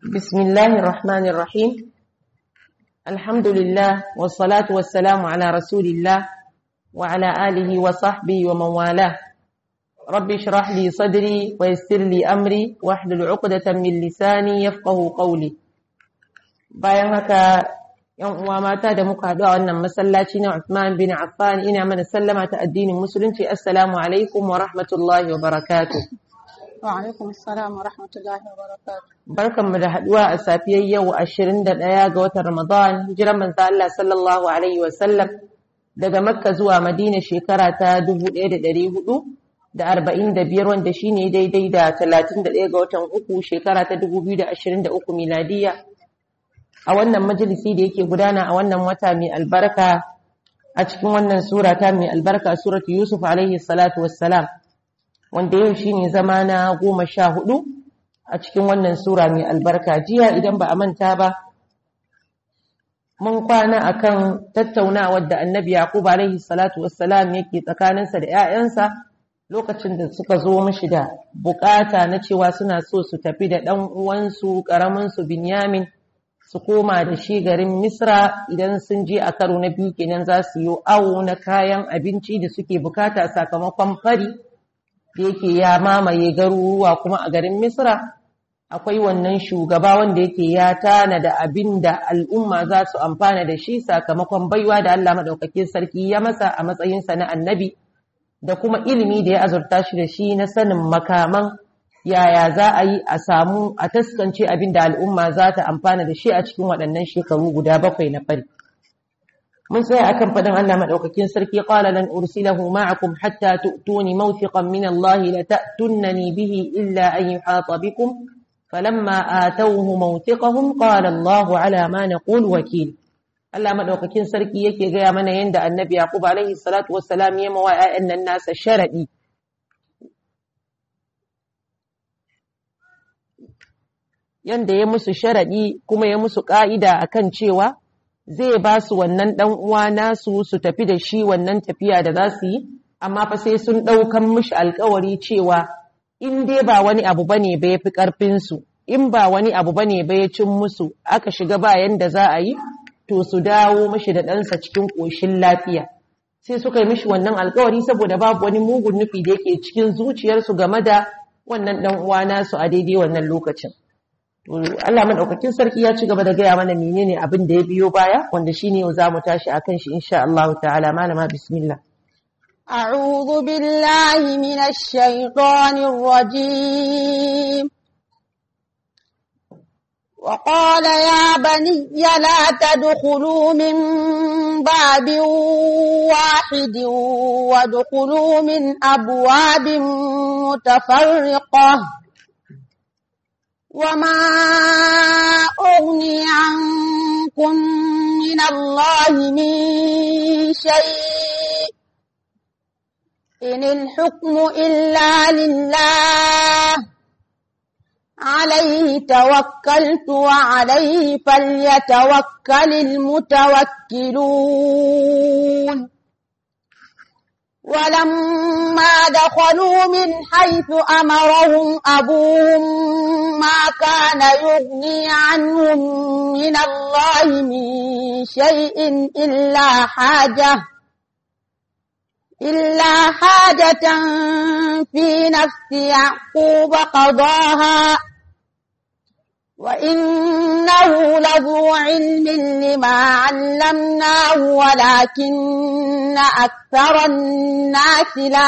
بسم الله الرحمن الرحيم الحمد لله والصلاة والسلام على رسول الله وعلى آله وصحبه ومن والاه رب اشرح لي صدري ويسر لي أمري واحلل عقدة من لساني يفقه قولي bayan haka yan uwa mata da muka haɗu a wannan masallaci na Uthman bin Affan ina mana sallama ta addinin musulunci assalamu alaikum wa rahmatullahi wa barakatuh Wa alaikum assalam wa rahmatullahi wa barakatuh. Barkanmu da haduwa a safiyar yau 21 ga watan Ramadan, hijiran manzo Allah sallallahu alaihi wa sallam daga Makka zuwa Madina shekara ta 1445 wanda shine daidai da 31 ga watan uku shekara ta 2023 miladiya. A wannan majalisi da yake gudana a wannan wata mai albarka a cikin wannan sura ta mai albarka suratu Yusuf alaihi salatu wassalam. wanda yau shi ne zama na goma sha hudu a cikin wannan sura mai albarka jiya idan ba a manta ba mun kwana akan tattaunawar da annabi yaqub alaihi salatu wassalam yake tsakaninsa da 'ya'yansa lokacin da suka zo mishi da bukata na cewa suna so su tafi da ɗan uwansu ƙaramin su binyamin su koma da shi garin misra idan sun je a karo na biyu kenan za su yi awo na kayan abinci da suke bukata sakamakon fari da yake ya mamaye garuruwa kuma a garin Misra akwai wannan shugaba wanda yake ya tana da abin da al'umma za su amfana da shi sakamakon baiwa da Allah maɗaukakin sarki ya masa a matsayinsa na annabi da kuma ilimi da ya azurta shi da shi na sanin makaman yaya za a yi a samu a taskance abin da al'umma za ta amfana da shi a cikin waɗannan shekaru guda bakwai na fari. mun tsaya akan fadin Allah madaukakin sarki qala lan ursilahu ma'akum hatta tu'tuni mawthiqan min Allah la ta'tunnani bihi illa an yuhata bikum falamma atawhu mawthiqahum qala Allah ala ma naqul wakil Allah madaukakin sarki yake gaya mana yanda Annabi Yaqub alaihi salatu wassalam ya mawa ƴaƴan nan nasa sharadi yanda ya musu sharadi kuma ya musu ka'ida akan cewa zai ba su wannan ɗan uwa nasu su tafi da shi wannan tafiya da za su yi amma fa sai sun ɗaukan mishi alkawari cewa in dai ba wani abu bane ba ya fi ƙarfinsu in ba wani abu bane ba ya cin musu aka shiga bayan da za a yi to su dawo mishi da ɗansa cikin ƙoshin lafiya sai suka yi mishi wannan alkawari saboda babu wani mugun nufi da yake cikin zuciyarsu game da wannan ɗan uwa nasu a daidai wannan lokacin Allah madaukakin sarki ya ci gaba da gaya mana menene abin da ya biyo baya wanda shine yau zamu tashi akan shi insha Allah ta'ala malama bismillah أعوذ بالله من الشيطان الرجيم وقال يا بني لا تدخلوا من باب واحد وادخلوا من أبواب متفرقة وما أغني عنكم من الله من شيء إن الحكم إلا لله عليه توكلت وعليه فليتوكل المتوكلون ولما دخلوا من حيث أمرهم أبوهم ما كان يغني عنهم من الله من شيء إلا حاجة إلا حاجة في نفس يعقوب قضاها وإنه لذو علم لما علمناه ولكن أكثر الناس لا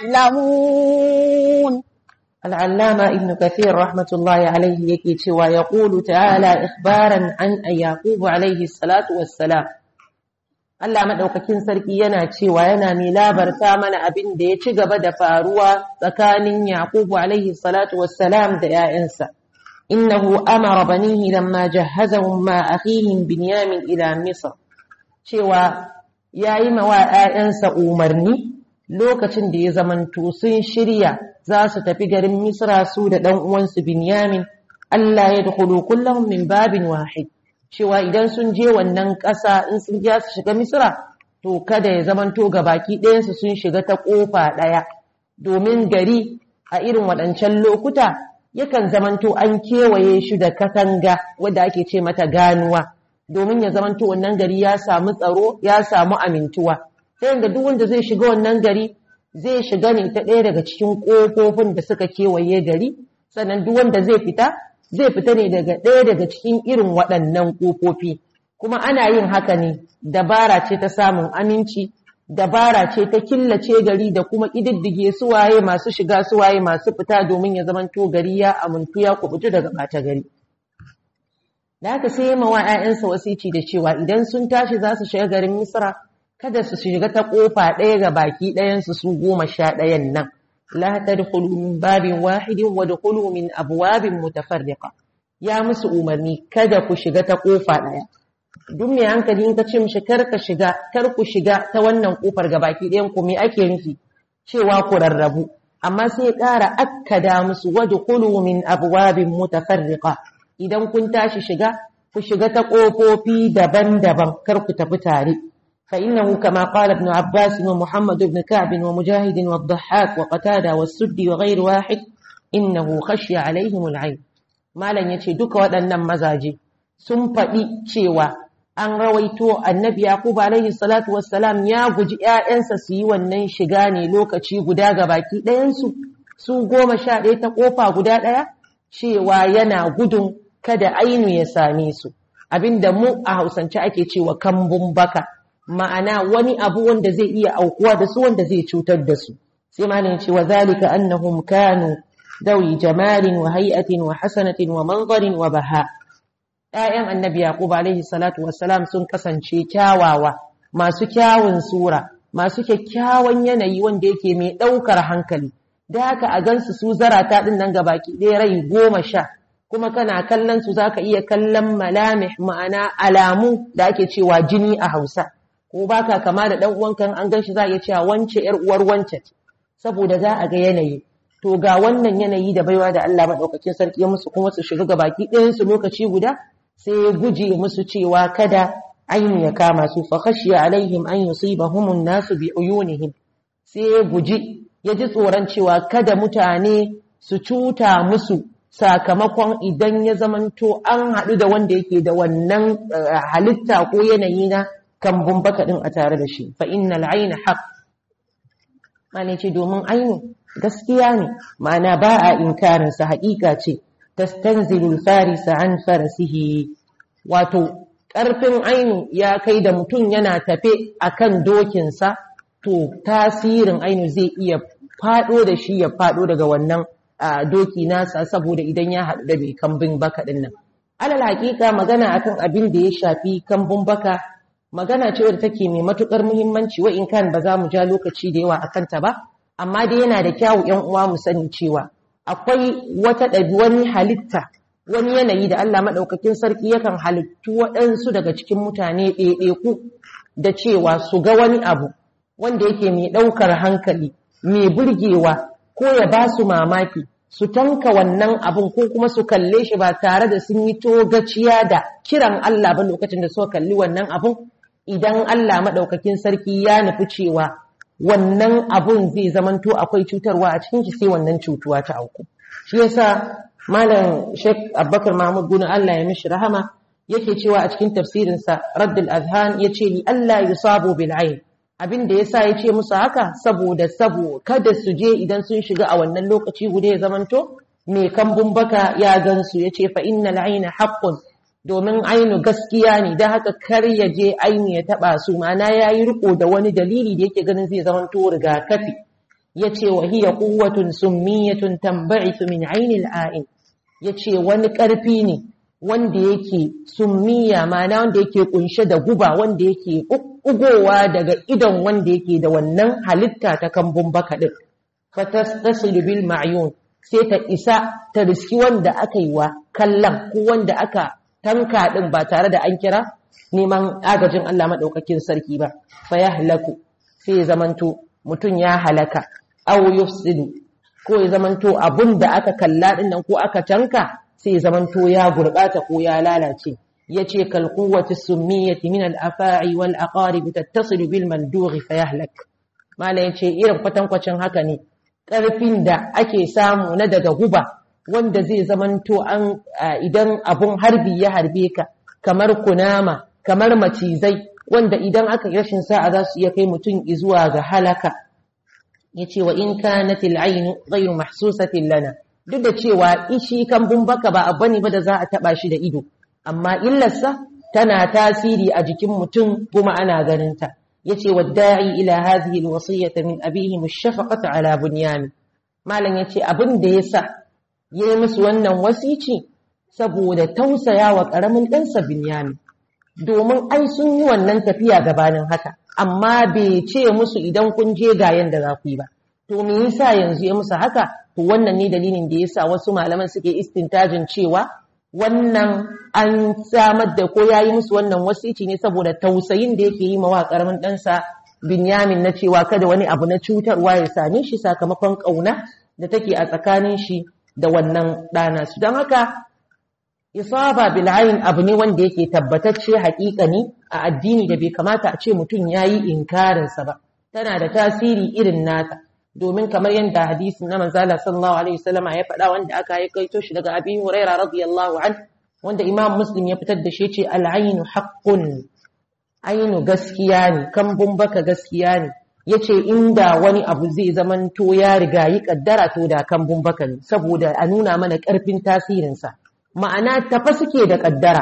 يعلمون العلامة ابن كثير رحمة الله عليه يكي ويقول تعالى إخبارا عن يعقوب عليه الصلاة والسلام Allah maɗaukakin sarki yana cewa yana mai labarta mana abin da ya ci gaba da faruwa tsakanin Yaqubu alaihi salatu wassalam da ‘ya'yansa. Innahu amara banihi lamma jahazahum ma akhihim Binyamin ila Misr. Cewa ya yi mawa ‘ya'yansa umarni lokacin da ya zamanto sun shirya za su tafi garin Misra su da ɗan uwansu Binyamin, Allah ya dukulu kullum min babin wahid. cewa idan sun je wannan ƙasa in sun ja su shiga misira to kada ya zamanto ga baki ɗayansu sun shiga ta ƙofa ɗaya domin gari a irin waɗancan lokuta yakan zamanto an kewaye shi da katanga wadda ake ce mata ganuwa domin ya zamanto wannan gari ya samu tsaro ya samu amintuwa ta yadda duk wanda zai shiga wannan gari zai shiga ne ta ɗaya daga cikin ƙofofin da suka kewaye gari sannan duk wanda zai fita zai fita ne daga ɗaya daga cikin irin waɗannan ƙofofi kuma ana yin haka ne dabara ce ta samun aminci dabara ce ta killace gari da kuma ƙididdige suwaye masu shiga suwaye masu fita domin ya zamanto gari ya amintu ya kubutu daga ɓata gari da haka sai ma wa 'ya'yansa wasici da cewa idan sun tashi za su shiga garin misra kada su shiga ta ƙofa ɗaya ga baki ɗayansu su goma sha ɗayan nan la tadkhulu min babin wahidin wa dkhulu min abwabin mutafarriqa ya musu umarni kada ku shiga ta ƙofa ɗaya duk mai hankali in ka ce mishi kar ka shiga kar ku shiga ta wannan kofar gabaki ɗayan ku me ake nufi cewa ku rarrabu amma sai ya ƙara akkada musu wadkhulu min abwabin mutafarriqa idan kun tashi shiga ku shiga ta kofofi daban-daban kar ku tafi tare fa innahu kama qala ibn abbas wa muhammad ibn ka'b wa mujahid wa ad-dhahhak wa qatada wa suddi wa ghayr wahid innahu khashiya alaihim al-ayn malan yace duka waɗannan mazaje sun faɗi cewa an rawaito annabi Yakubu alaihi salatu wassalam ya guji ƴaƴansa su yi wannan shiga ne lokaci guda ga baki ɗayansu su goma sha ɗaya ta ƙofa guda ɗaya cewa yana gudun kada ainu ya same su abinda mu a hausance ake cewa kambun baka ma'ana wani abu wanda zai iya aukuwa da su wanda zai cutar da su sai malam ce wa zalika annahum kanu dawi jamalin wa hay'atin wa hasanatin wa manzarin wa baha ‘ya'yan annabi Yaƙub alaihi salatu wassalam sun kasance kyawawa, masu kyawun sura, masu kyakkyawan yanayi wanda yake mai ɗaukar hankali, da haka a gansu su zarata ɗin nan baki ɗaya rai goma sha, kuma kana kallon su za ka iya kallon malamih ma'ana alamu da ake cewa jini a Hausa, ko baka kama da ɗan uwanka an gan shi za a iya cewa wance ‘yar uwar wance saboda za a ga yanayi. To ga wannan yanayi da baiwa da Allah maɗaukakin sarki ya musu kuma su shiga baki ɗayansu lokaci guda, sai ya guje musu cewa kada ainu ya kama su fa khashiya alaihim an yusibahum an-nasu bi uyunihim sai ya guji ya ji tsoron cewa kada mutane su cuta musu sakamakon idan ya zamanto an haɗu da wanda yake da wannan halitta ko yanayi na kambun baka din a tare da shi fa innal ayna haqq mane ce domin ainu gaskiya ne ma'ana ba a inkarin sa haƙiƙa ce tastanzilul farisa an farasihi wato ƙarfin ainu ya kai da mutum yana tafe akan dokinsa to tasirin ainu zai iya faɗo da shi ya faɗo daga wannan doki nasa saboda idan ya haɗu da mai kambin baka ɗin nan alal haƙiƙa magana akan abin da ya shafi kambun baka magana ce wadda take mai matuƙar muhimmanci wa in kan ba za mu ja lokaci da yawa akan ta ba amma dai yana da kyawu ƴan uwa mu sani cewa akwai wata ɗabi wani halitta wani yanayi da Allah maɗaukakin sarki yakan halittu waɗansu daga cikin mutane ɗaiɗaiku da cewa su ga wani abu wanda yake mai ɗaukar hankali mai burgewa ko ya ba su mamaki su tanka wannan abun ko kuma su kalle shi ba tare da sun yi togaciya da kiran Allah ba lokacin da suka kalli wannan abun idan Allah maɗaukakin sarki ya nufi cewa wannan abun zai zamanto akwai cutarwa a cikin shi sai wannan cutuwa ta auku shi yasa malam Sheikh Abubakar Mahmud Guna Allah ya mishi rahama yake cewa a cikin tafsirin sa Raddul Adhan yace li Allah yusabu bil ayn abin da yasa yace musu haka saboda sabo kada su je idan sun shiga a wannan lokaci guda ya zamanto mai kambun baka ya gansu yace fa innal ayna haqqun domin ainu gaskiya ne don haka kar ya je ainu ya taba su mana ya yi riko da wani dalili da yake ganin zai zama to rigakafi ya ce wa hiya quwwatun summiyatun tanba'ithu min ainil a'in ya ce wani ƙarfi ne wanda yake summiya mana wanda yake kunshe da guba wanda yake ugowa daga idon wanda yake da wannan halitta ta kambun baka din fatastasilu bil ma'yun sai ta isa ta riski wanda aka yi wa kallon ko wanda aka tanka ɗin ba tare da an kira neman agajin Allah maɗaukakin sarki ba fa ya halaku sai ya zamanto mutum ya halaka aw yufsidu ko ya zamanto abun da aka kalla ɗin nan ko aka tanka sai ya zamanto ya gurɓata ko ya lalace yace kal quwwati summiyati min al afa'i wal aqarib tattasilu bil mandughi fa yahlak mala yace irin kwatankwacin haka ne ƙarfin da ake samu na daga guba wanda zai zamanto an idan abun harbi ya harbe ka kamar kunama kamar macizai wanda idan aka rashin sa'a za su iya kai mutum zuwa ga halaka yace wa in kanat al-ayn ghayr mahsusatin lana duk da cewa ishi kambun baka ba abu ne ba da za a taba shi da ido amma illarsa tana tasiri a jikin mutum kuma ana ganin ta yace wadda'i ila hadhihi al-wasiyyah min abihi mushafaqata ala bunyan malam yace abin da yasa yayi musu wannan wasici saboda tausayawa karamin ɗansa binyamin domin ai sun yi wannan tafiya gabanin haka amma bai ce musu idan kun je ga yanda za ku yi ba to me yasa yanzu ya musu haka to wannan ne dalilin da yasa wasu malaman suke istintajin cewa wannan an samar da ko yayi musu wannan wasici ne saboda tausayin da yake yi ma wa karamin ɗansa Binyamin na cewa kada wani abu na cutarwa ya same shi sakamakon ƙauna da take a tsakanin shi da wannan ɗana su don haka isaba bil ayn abu ne wanda yake tabbatacce haƙiƙani a addini da bai kamata a ce mutum yayi inkarin sa ba tana da tasiri irin nata domin kamar yadda hadisin na manzala sallallahu alaihi wasallam ya faɗa wanda aka yi kaito shi daga Abi Huraira radiyallahu an wanda Imam Muslim ya fitar da shi ce al aynu haqqun aynu gaskiya ne kambun baka gaskiya ne yace inda wani abu zai zamanto ya riga yi kaddara to da kambun baka ne saboda a nuna mana ƙarfin tasirinsa ma'ana tafa suke da ƙaddara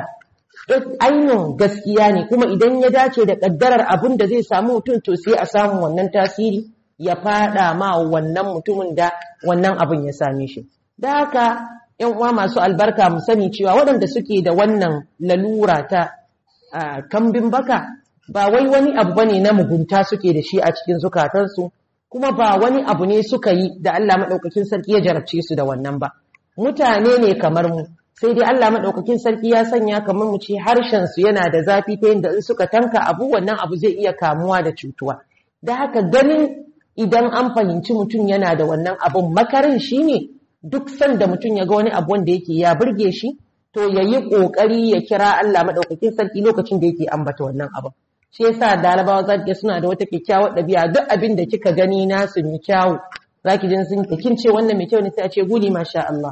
ainihin gaskiya ne kuma idan ya dace da ƙaddarar abin da zai samu mutum to sai a samu wannan tasiri ya fada ma wannan mutumin da wannan abin ya same shi da haka yan uwa masu albarka mu sani cewa waɗanda suke da wannan lalura ta kambin baka ba wai wani abu bane na mugunta suke da shi a cikin zukatansu kuma ba wani abu ne suka yi da Allah maɗaukakin sarki ya jarabce su da wannan ba mutane ne kamar mu sai dai Allah maɗaukakin sarki ya sanya kamar mu ce harshensu yana da zafi ta yadda in suka tanka abu wannan abu zai iya kamuwa da cutuwa da haka ganin idan an fahimci mutum yana da wannan abun makarin shi ne duk sanda mutum ya ga wani abu wanda yake ya burge shi to ya yi ƙoƙari ya kira Allah maɗaukakin sarki lokacin da yake ambata wannan abun shi yasa dalabawa za ki suna da wata kyakkyawar ɗabi'a duk abin da kika gani nasu mai kyawu za ki jin sun kin ce wannan mai kyau ne sai a ce guli masha Allah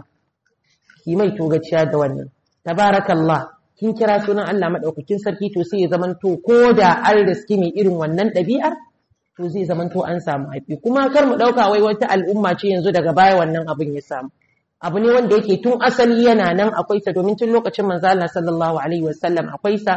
ki mai togaciya da wannan tabarakallah kin kira sunan Allah madaukakin sarki to sai ya zamanto ko da an riski mai irin wannan ɗabi'ar to zai zamanto an samu haifi kuma kar mu ɗauka wai wata al'umma ce yanzu daga baya wannan abin ya samu abu ne wanda yake tun asali yana nan akwai sa domin tun lokacin manzo Allah sallallahu alaihi wasallam akwai sa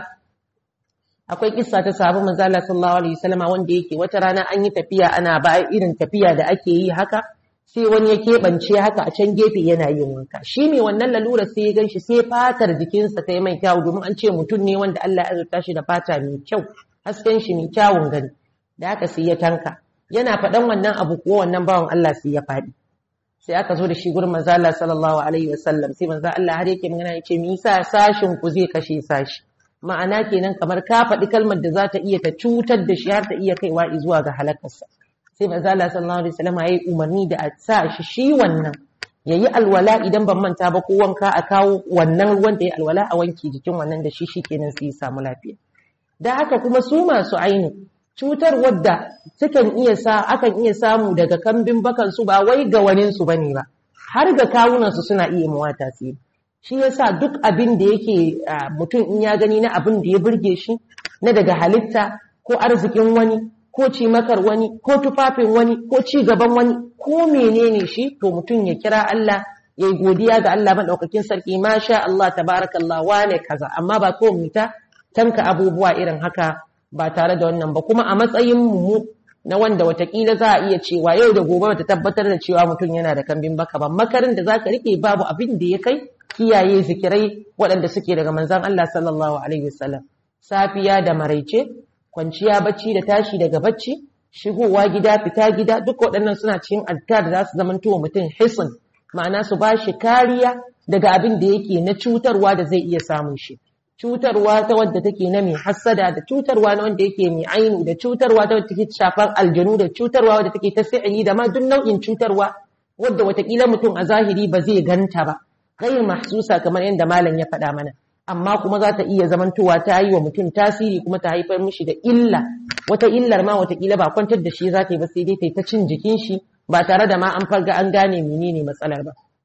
akwai kissa ta sahabu manzo Allah sallallahu alaihi wasallam wanda yake wata rana an yi tafiya ana ba irin tafiya da ake yi haka sai wani ya keɓance haka a can gefe yana yin wanka shi ne wannan lalura sai ya gan shi sai fatar jikinsa ta yi mai kyawu domin an ce mutum ne wanda Allah ya azurta shi da fata mai kyau hasken shi mai kyawun gani da haka sai ya tanka yana faɗan wannan abu ko wannan bawan Allah sai ya faɗi sai aka zo da shi gurin manzo Allah sallallahu alaihi wasallam sai manzo Allah har yake magana yace me yasa sashin ku zai kashe sashi ma'ana kenan kamar ka faɗi kalmar da za ta iya ta cutar da shi har ta iya kaiwa zuwa ga halakarsa sai manzo Allah sallallahu alaihi wasallam yayi umarni da a sa shi shi wannan yayi alwala idan ban manta ba ko wanka a kawo wannan ruwan da yayi alwala a wanke jikin wannan da shi shikenan sai ya samu lafiya da haka kuma su masu aini cutar wadda sukan iya sa akan iya samu daga kambin bakan su ba wai ga wanin su bane ba har ga kawunan su suna iya mawa tasiri shi yasa duk abin da yake mutum in ya gani na abin da ya burge shi na daga halitta ko arzikin wani ko cimakar wani ko tufafin wani ko ci gaban wani ko menene shi to mutum ya kira Allah ya yi godiya ga Allah maɗaukakin sarki masha Allah tabarakallah wane kaza amma ba ko mu ta tanka abubuwa irin haka ba tare da wannan ba kuma a matsayin mu na wanda watakila za a iya cewa yau da gobe ta tabbatar da cewa mutum yana da kambin baka ba makarin da zaka rike babu abin da ya kai kiyaye zikirai waɗanda suke daga manzon Allah sallallahu alaihi wasallam safiya da maraice kwanciya bacci da tashi daga bacci shigowa gida fita gida duk waɗannan suna cikin adkar da za su zamanto wa mutum hisin ma'ana su ba shi kariya daga abin da yake na cutarwa da zai iya samun shi cutarwa ta wadda take na mai hassada da cutarwa na wanda yake mai ainu da cutarwa ta wadda take shafar aljanu da cutarwa wadda take ta sa'ili da ma duk nau'in cutarwa wadda watakila mutum a zahiri ba zai ganta ba gairu mahsusa kamar yadda malam ya faɗa mana amma kuma za ta iya zamantowa ta yi wa mutum tasiri kuma ta haifar mishi da illa wata illar ma watakila ba kwantar da shi za ta yi ba sai dai ta yi ta cin jikin shi ba tare da ma an farga an gane menene matsalar ba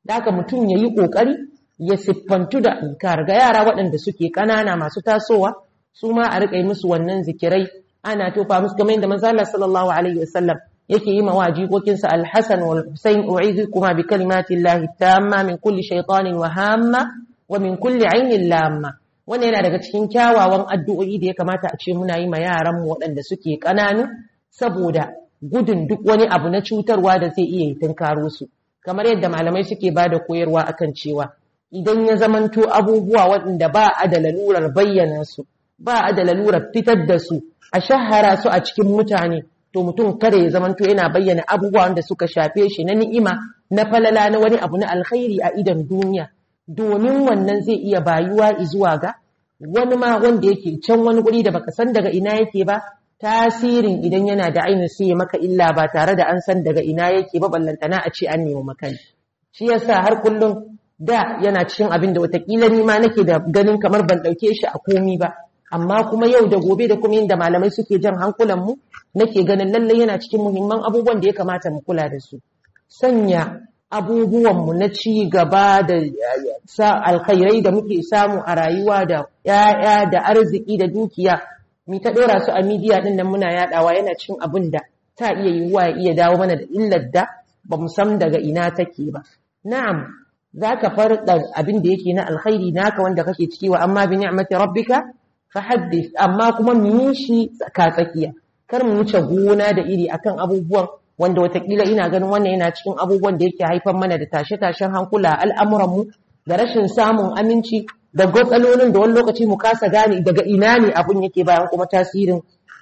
da haka mutum ya yi ƙoƙari ya siffantu da inkar ga yara waɗanda suke ƙanana masu tasowa su ma a riƙa musu wannan zikirai ana tofa musu kamar yadda manzo Allah sallallahu alaihi wasallam yake yi ma jikokinsa Al-Hasan wal Husayn u'idhukuma bi kalimati llahi tamma min kulli shaytanin wa hamma wa min kulli ainin lamma wannan yana daga cikin kyawawan addu'o'i da ya kamata a ce muna yi ma yaran mu waɗanda suke ƙananu saboda gudun duk wani abu na cutarwa da zai iya tunkaro su kamar yadda malamai suke ba da koyarwa akan cewa idan ya zamanto abubuwa waɗanda ba a da lalurar bayyana su ba a da lalurar fitar da su a shahara su a cikin mutane to mutum kada ya zamanto yana bayyana abubuwa wanda suka shafe shi na ni'ima na falala na wani abu na alkhairi a idan duniya domin wannan zai iya bayuwa zuwa ga wani ma wanda yake can wani guri da baka san daga ina yake ba tasirin idan yana da ainihin sai ya maka illa ba tare da an san daga ina yake ba ballantana a ce an nemi makani shi yasa har kullum da yana cikin abin da watakila ni ma nake da ganin kamar ban ɗauke shi a komi ba amma kuma yau da gobe da kuma yadda malamai suke jan hankulan mu nake ganin lallai yana cikin muhimman abubuwan da ya kamata mu kula da su sanya abubuwan mu na ci gaba da sa alkhairai da muke samu a rayuwa da 'ya'ya da arziki da dukiya mi ta dora su a midiya din nan muna yadawa yana cin abin da ta iya yiwuwa ya iya dawo mana da illar da ba mu san daga ina take ba na'am zaka farda abin da yake na alkhairi naka wanda kake ciki wa amma bi ni'mati rabbika fahaddith amma kuma mu yi shi tsaka tsakiya kar mu wuce gona da iri akan abubuwan wanda watakila ina ganin wannan yana cikin abubuwan da yake haifar mana da tashe-tashen hankula al'amuranmu da rashin samun aminci da gwatsalolin da wani lokaci mu kasa gane daga ina ne abun yake bayan kuma tasirin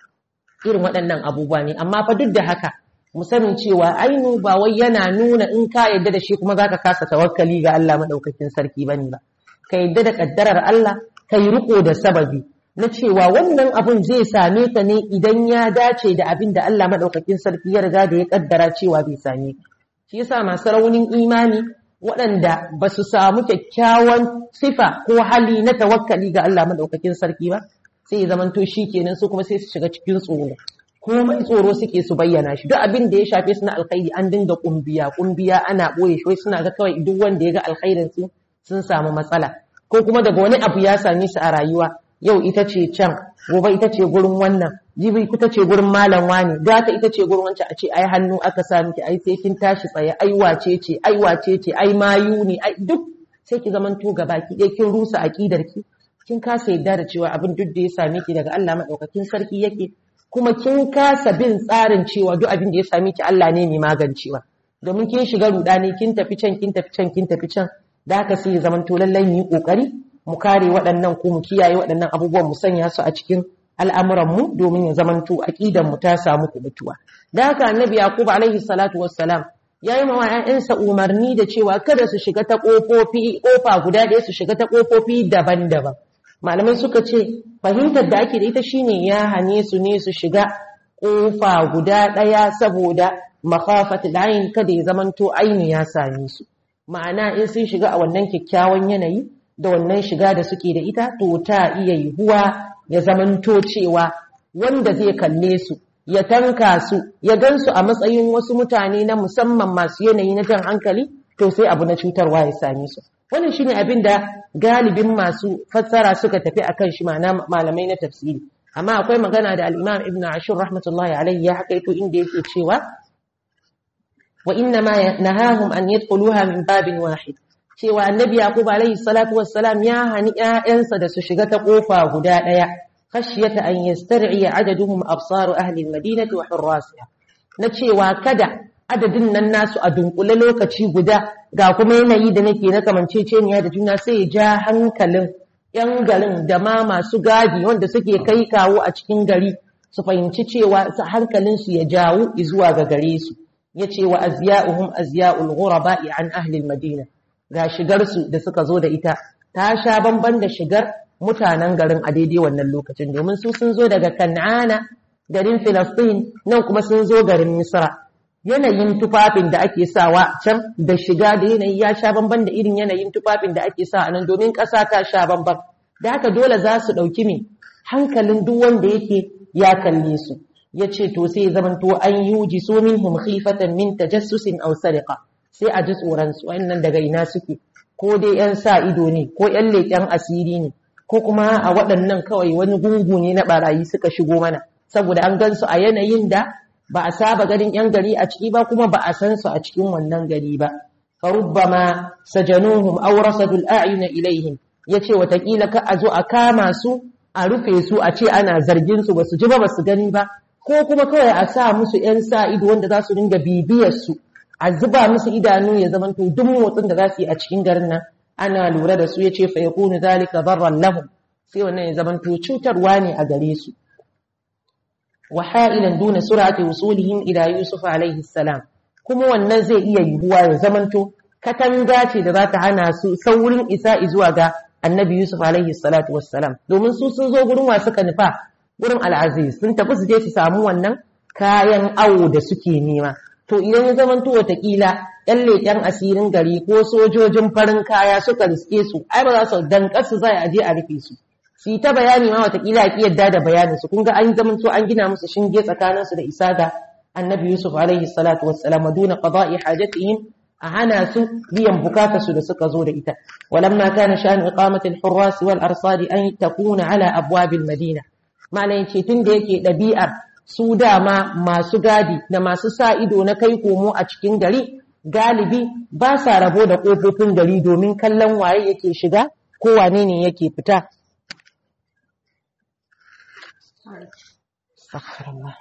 irin waɗannan abubuwa ne amma fa duk da haka mu sanin cewa ainu ba wai yana nuna in ka yadda da shi kuma zaka kasa tawakkali ga Allah madaukakin sarki bane ba ka yadda da kaddarar Allah ka yi riko da sababi na cewa wannan abun zai same ka ne idan ya dace da abin da Allah madaukakin sarki ya riga da ya kaddara cewa bai same ka shi yasa masu raunin imani waɗanda ba su samu kyakkyawan sifa ko hali na tawakkali ga Allah madaukakin sarki ba sai ya zamanto shi kenan su kuma sai su shiga cikin tsoro komai tsoro suke su bayyana shi duk abin da ya shafe su na alkhairi an dinga kumbiya kumbiya ana boye shi suna ga kawai duk wanda ya ga alkhairin su sun samu matsala ko kuma daga wani abu ya same su a rayuwa yau ita ce can gobe ita ce gurin wannan jibi ita ce gurin malam wani gata ita ce gurin wancan a ce ai hannu aka sa miki ai sai kin tashi tsaye ai wace ce ai wace ce ai mayu ne ai duk sai ki zamanto gaba ki kin rusa aqidar ki kin kasa yadda da cewa abin duk da ya same ki daga Allah madaukakin sarki yake kuma kin kasa bin tsarin cewa duk abin da ya same ki Allah ne mai magancewa domin kin shiga rudani kin tafi can kin tafi can kin tafi can da haka sai ya zamanto lallai mu yi kokari mu kare waɗannan ko mu kiyaye waɗannan abubuwan mu sanya su a cikin al'amuran mu domin ya zamanto aqidan mu ta samu kubutuwa da haka annabi yaqub alaihi salatu wassalam yayi ma ƴaƴansa umarni da cewa kada su shiga ta kofofi kofa guda ɗaya su shiga ta kofofi daban-daban malamai suka ce fahimtar da ake da ita shine ya hane su ne su shiga kofa guda ɗaya saboda makhafatul ayn kada ya zamanto aini ya same su ma'ana in sun shiga a wannan kyakkyawan yanayi da wannan shiga da suke da ita to ta iya yiwuwa ya zamanto cewa wanda zai kalle su ya tanka su ya gansu a matsayin wasu mutane na musamman masu yanayi na jan hankali to sai abu na cutarwa ya same su wannan shine abin da galibin masu fassara suka tafi akan shi ma'ana malamai na tafsiri amma akwai magana da al-Imam Ibn Ashur rahmatullahi alayhi ya hakaito inda yake cewa wa inna ma nahahum an yadkhuluha min babin wahid cewa annabi yaqub alayhi salatu wassalam ya hani ƴaƴansa da su shiga ta kofa guda daya khashyata an yastar'i adaduhum absar ahli almadinati wa hurrasiha na cewa kada adadin nan nasu a dunkule lokaci guda ga kuma yanayi da nake na kamanceceniya da juna sai ya ja hankalin yan garin da ma masu gadi wanda suke kai kawo a cikin gari su fahimci cewa hankalin su ya jawo zuwa ga gare su yace wa azya'uhum azya'ul ghuraba'i an ahli almadina ga shigarsu da suka zo da ita ta sha bamban da shigar mutanen garin a daidai wannan lokacin domin su sun zo daga kan'ana garin filastin nan kuma sun zo garin misra yanayin tufafin da ake sawa can da shiga da yanayi ya sha bamban da irin yanayin tufafin da ake sa a nan domin ƙasa ta sha bamban da haka dole za su ɗauki mai hankalin duk wanda yake ya kalle su ya ce to sai zamanto an yuji su minhum khifatan min tajassusin aw sariqa sai a ji tsoron su wayannan daga ina suke ko dai yan sa ido ne ko yan leƙen asiri ne ko kuma a waɗannan kawai wani gungu ne na barayi suka shigo mana saboda an gan su a yanayin da ba a saba ganin yan gari a ciki ba kuma ba a san su a cikin wannan gari ba farubbama sajanuhum aw rasadul a'yuna ilaihim yace watakila ka a zo a kama su a rufe su a ce ana zargin su basu ji ba basu gani ba ko kuma kawai a sa musu yan sa ido wanda za su dinga bibiyar su a zuba musu idanu ya zama to duk motsin da za su yi a cikin garin nan ana lura da su yace fa yakunu zalika darran lahum sai wannan ya zama to cutarwa ne a gare su wa ha'ilan duna sur'ati wusulihim ila yusuf alaihi salam kuma wannan zai iya yiwuwa ya zamanto katanga ce da za ta hana su saurin isa zuwa ga annabi yusuf alaihi salatu wassalam domin su sun zo gurin wasu nufa gurin al'aziz sun tafi su je su samu wannan kayan awo da suke nema to idan ya zamanto watakila yan leƙen asirin gari ko sojojin farin kaya suka riske su ai ba za su dankar su zai aje a rufe su su ta bayani ma watakila a yadda da bayanin su kun ga an zamanto an gina musu shinge tsakaninsu da isa ga annabi Yusuf alaihi salatu wassalam duna qada'i hajatihim a hana su biyan bukatarsu da suka zo da ita walamma kana sha'an iqamati al-hurras wal arsad an takuna ala abwab al-madina malai ce tunda yake dabi'ar su dama masu gadi da masu sa ido na kai komo a cikin gari galibi ba sa rabo da kofofin gari domin kallon waye yake shiga ko wane ne yake fita Astaghfirullah.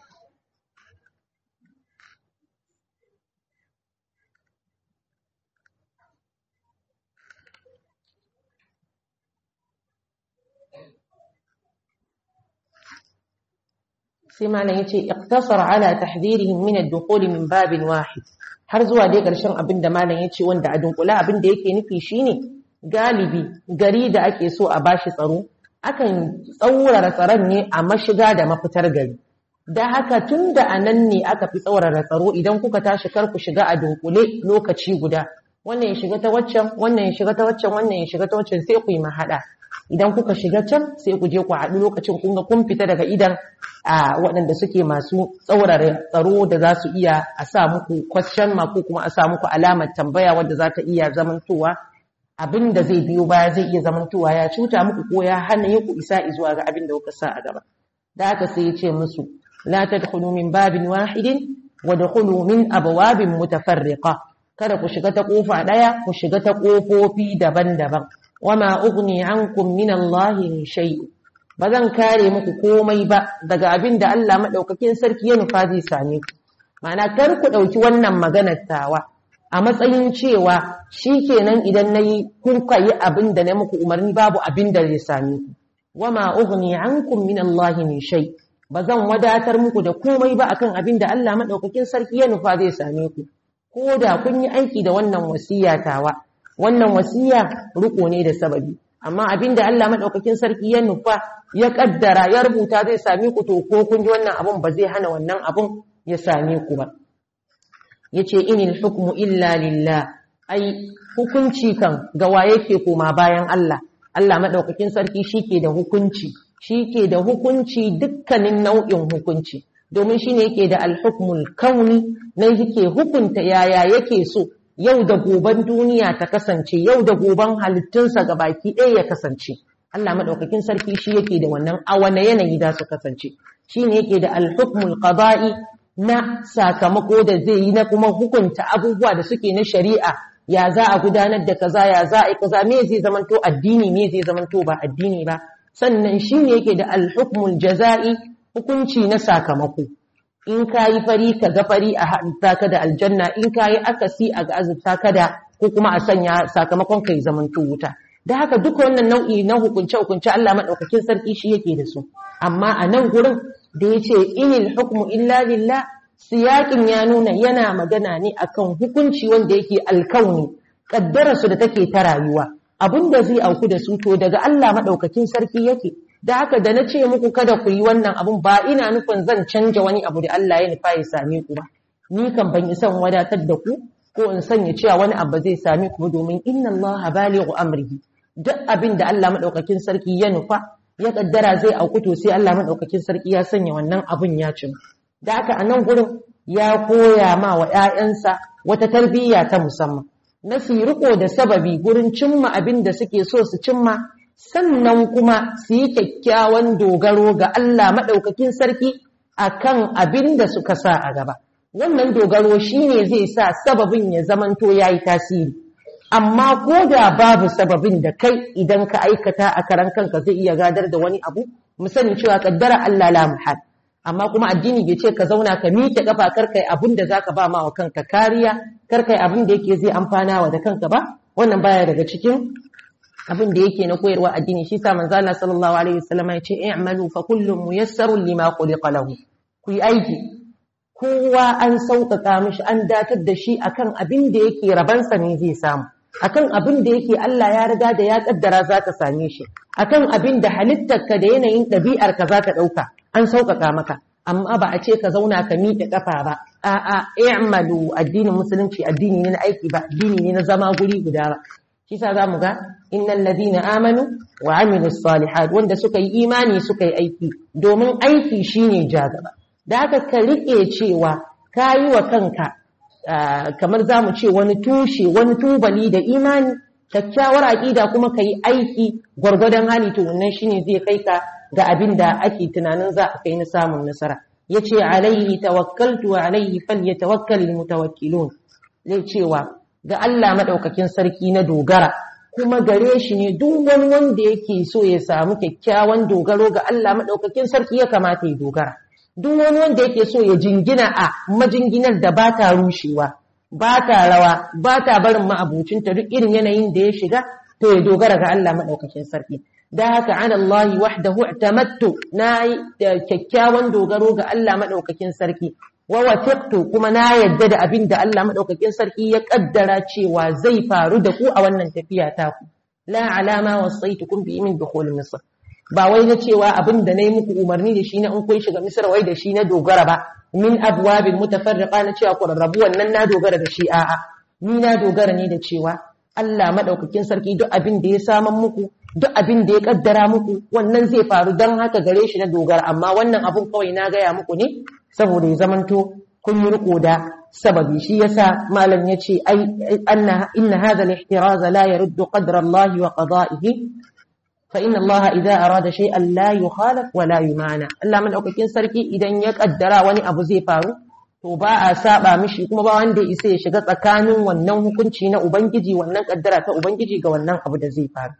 sai malam yace iqtasara ala tahdhirihim min ad-dukhul min babin wahid har zuwa dai karshen abin da malam yace wanda a dunkula abin da yake nufi shine galibi gari da ake so a bashi tsaro akan tsaurara tsaron ne a mashiga da mafitar gari da haka tunda anan ne aka fi tsaurara tsaro idan kuka tashi kar ku shiga a dunkule lokaci guda wannan ya shiga ta waccan wannan ya shiga ta waccan wannan ya shiga ta waccan sai ku yi mahada idan kuka shiga can sai ku je ku haɗu lokacin kun ga kun fita daga idan a waɗanda suke masu tsaurara tsaro da za su iya a sa muku question mark ko kuma a sa muku alamar tambaya wadda za ta iya zamantowa abin da zai biyo baya zai iya zamantowa ya cuta muku ko ya hana ku isa zuwa ga abin da kuka sa a gaba da haka sai ya ce musu la tadkhulu min babin wahidin wa dkhulu min abwabin mutafarriqa kada ku shiga ta kofa daya ku shiga ta kofofi daban-daban wama ugni ankum min Allah min shay bazan kare muku komai ba daga abin da Allah madaukakin sarki ya nufa zai same ku ma'ana kar ku dauki wannan maganar tawa a matsayin cewa shikenan idan nayi kun kai abin da na muku umarni babu abin da zai same ku wama ugni ankum min Allah min shay bazan wadatar muku da komai ba akan abin da Allah madaukakin sarki ya nufa zai same ku ko da kun yi aiki da wannan wasiya tawa wannan wasiya riko ne da sababi amma abinda Allah madaukakin sarki ya nufa ya kaddara ya rubuta zai same ku to ko kun ji wannan abun ba zai hana wannan abun ya same ku ba yace inil hukmu illa lillah ai hukunci kan ga waye ke koma bayan Allah Allah madaukakin sarki shike da hukunci shike da hukunci dukkanin nau'in hukunci domin shine yake da al-hukmul kauni na yake hukunta yaya yake so yau da goben duniya ta kasance yau da goben halittunsa ga baki ɗaya ya kasance Allah maɗaukakin sarki shi yake da wannan a wane yanayi za su kasance shi ne yake da alhukmul qada'i na sakamako da zai yi na kuma hukunta abubuwa da suke na shari'a ya za a gudanar da kaza ya za a yi kaza me zai zamanto addini me zai zamanto ba addini ba sannan shi ne yake da alhukmul jaza'i hukunci na sakamako in ka yi fari ka ga fari a haɗa ka da aljanna in ka yi akasi a ga azurta ka da ko kuma a sanya sakamakon ka yi zamanto wuta da haka duka wannan nau'i na hukunce hukunce Allah maɗaukakin sarki shi yake da su amma a nan gurin da ya ce inil hukmu illa lillah siyakin ya nuna yana magana ne akan hukunci wanda yake alkauni kaddara su da take ta rayuwa abin da zai auku da su to daga Allah maɗaukakin sarki yake da haka da na ce muku kada ku yi wannan abun ba ina nufin zan canja wani abu da Allah ya nufa ya same ku ba ni kan ban isan wadatar da ku ko in sanya cewa wani abu zai same ku domin inna Allah balighu amrihi duk abin da Allah madaukakin sarki ya nufa ya kaddara zai auku to sai Allah madaukakin sarki ya sanya wannan abun ya cin da haka a nan gurin ya koya ma wa ƴaƴansa wata tarbiyya ta musamman na su riko da sababi gurin cimma abin da suke so su cimma sannan kuma su yi kyakkyawan dogaro ga Allah maɗaukakin sarki akan abin da suka sa a gaba wannan dogaro shine zai sa sababin ya zamanto ya yi tasiri amma ko da babu sababin da kai idan ka aikata a karan kanka zai iya gadar da wani abu mu sani cewa kaddara Allah la muhal amma kuma addini bai ce ka zauna ka miƙe kafa kar kai abin da zaka ba ma wa kanka kariya kar kai abin da yake zai amfana wa da kanka ba wannan baya daga cikin abin da yake na koyarwa addini shi sa manzo Allah sallallahu alaihi wasallam ya ce i'malu fa kullum muyassarun lima khuliqa lahu ku yi aiki kowa an sauƙaƙa mishi an datar da shi akan abin da yake rabansa ne zai samu akan abin da yake Allah ya riga da ya kaddara za ka same shi akan abin da halittarka da yanayin ɗabi'arka za ka ɗauka an sauƙaƙa maka amma ba a ce ka zauna ka miƙe ƙafa ba a'a i'malu addinin musulunci addini ne na aiki ba addini ne na zama guri guda ba shi sa zamu ga innal ladina amanu wa amilus salihat wanda suka yi imani suka yi aiki domin aiki shine jagaba da haka ka rike cewa kayi wa kanka kamar zamu ce wani tushe wani tubali da imani kyakkyawar aƙida kuma ka yi aiki gwargwadon hali to wannan shine zai kai ka ga abin da ake tunanin za a kai na samun nasara ya ce alaihi tawakkaltu wa alaihi falyatawakkal mutawakkilun zai cewa ga Allah madaukakin sarki na dogara kuma gare shi ne duk wani wanda yake so ya samu kyakkyawan dogaro ga Allah madaukakin sarki ya kamata ya dogara duk wani wanda yake so ya jingina a majinginar da ba ta rushewa ba ta rawa ba ta barin ma'abucinta duk irin yanayin da ya shiga to ya dogara ga Allah maɗaukakin sarki da haka an Allah wahdahu i'tamattu na da kyakkyawan dogaro ga Allah maɗaukakin sarki wa watiqtu kuma na yadda da abin da Allah maɗaukakin sarki ya kaddara cewa zai faru da ku a wannan tafiya ta ku la alama wasaitukum bi min dukhul misr ba wai na cewa abin da nayi muku umarni da shi na in kun shiga misr wai da shi na dogara ba min abwabin mutafarriqa na cewa ku rarrabu wannan na dogara da shi a'a ni na dogara ne da cewa Allah madaukakin sarki duk abin da ya saman muku duk abin da ya kaddara muku wannan zai faru dan haka gare shi na dogara amma wannan abun kawai na gaya muku ne saboda ya zamanto kun yi riko da sababi shi yasa malam yace ai anna inna hadha al-ihtiraz la yaruddu qadra Allah wa qada'ihi فإن الله إذا أراد شيئا لا يخالف ولا يمانع Allah madaukakin sarki idan ya kaddara wani abu zai faru to ba a saba mishi kuma ba wanda ya isa ya shiga tsakanin wannan hukunci na ubangiji wannan kaddara ta ubangiji ga wannan abu da zai faru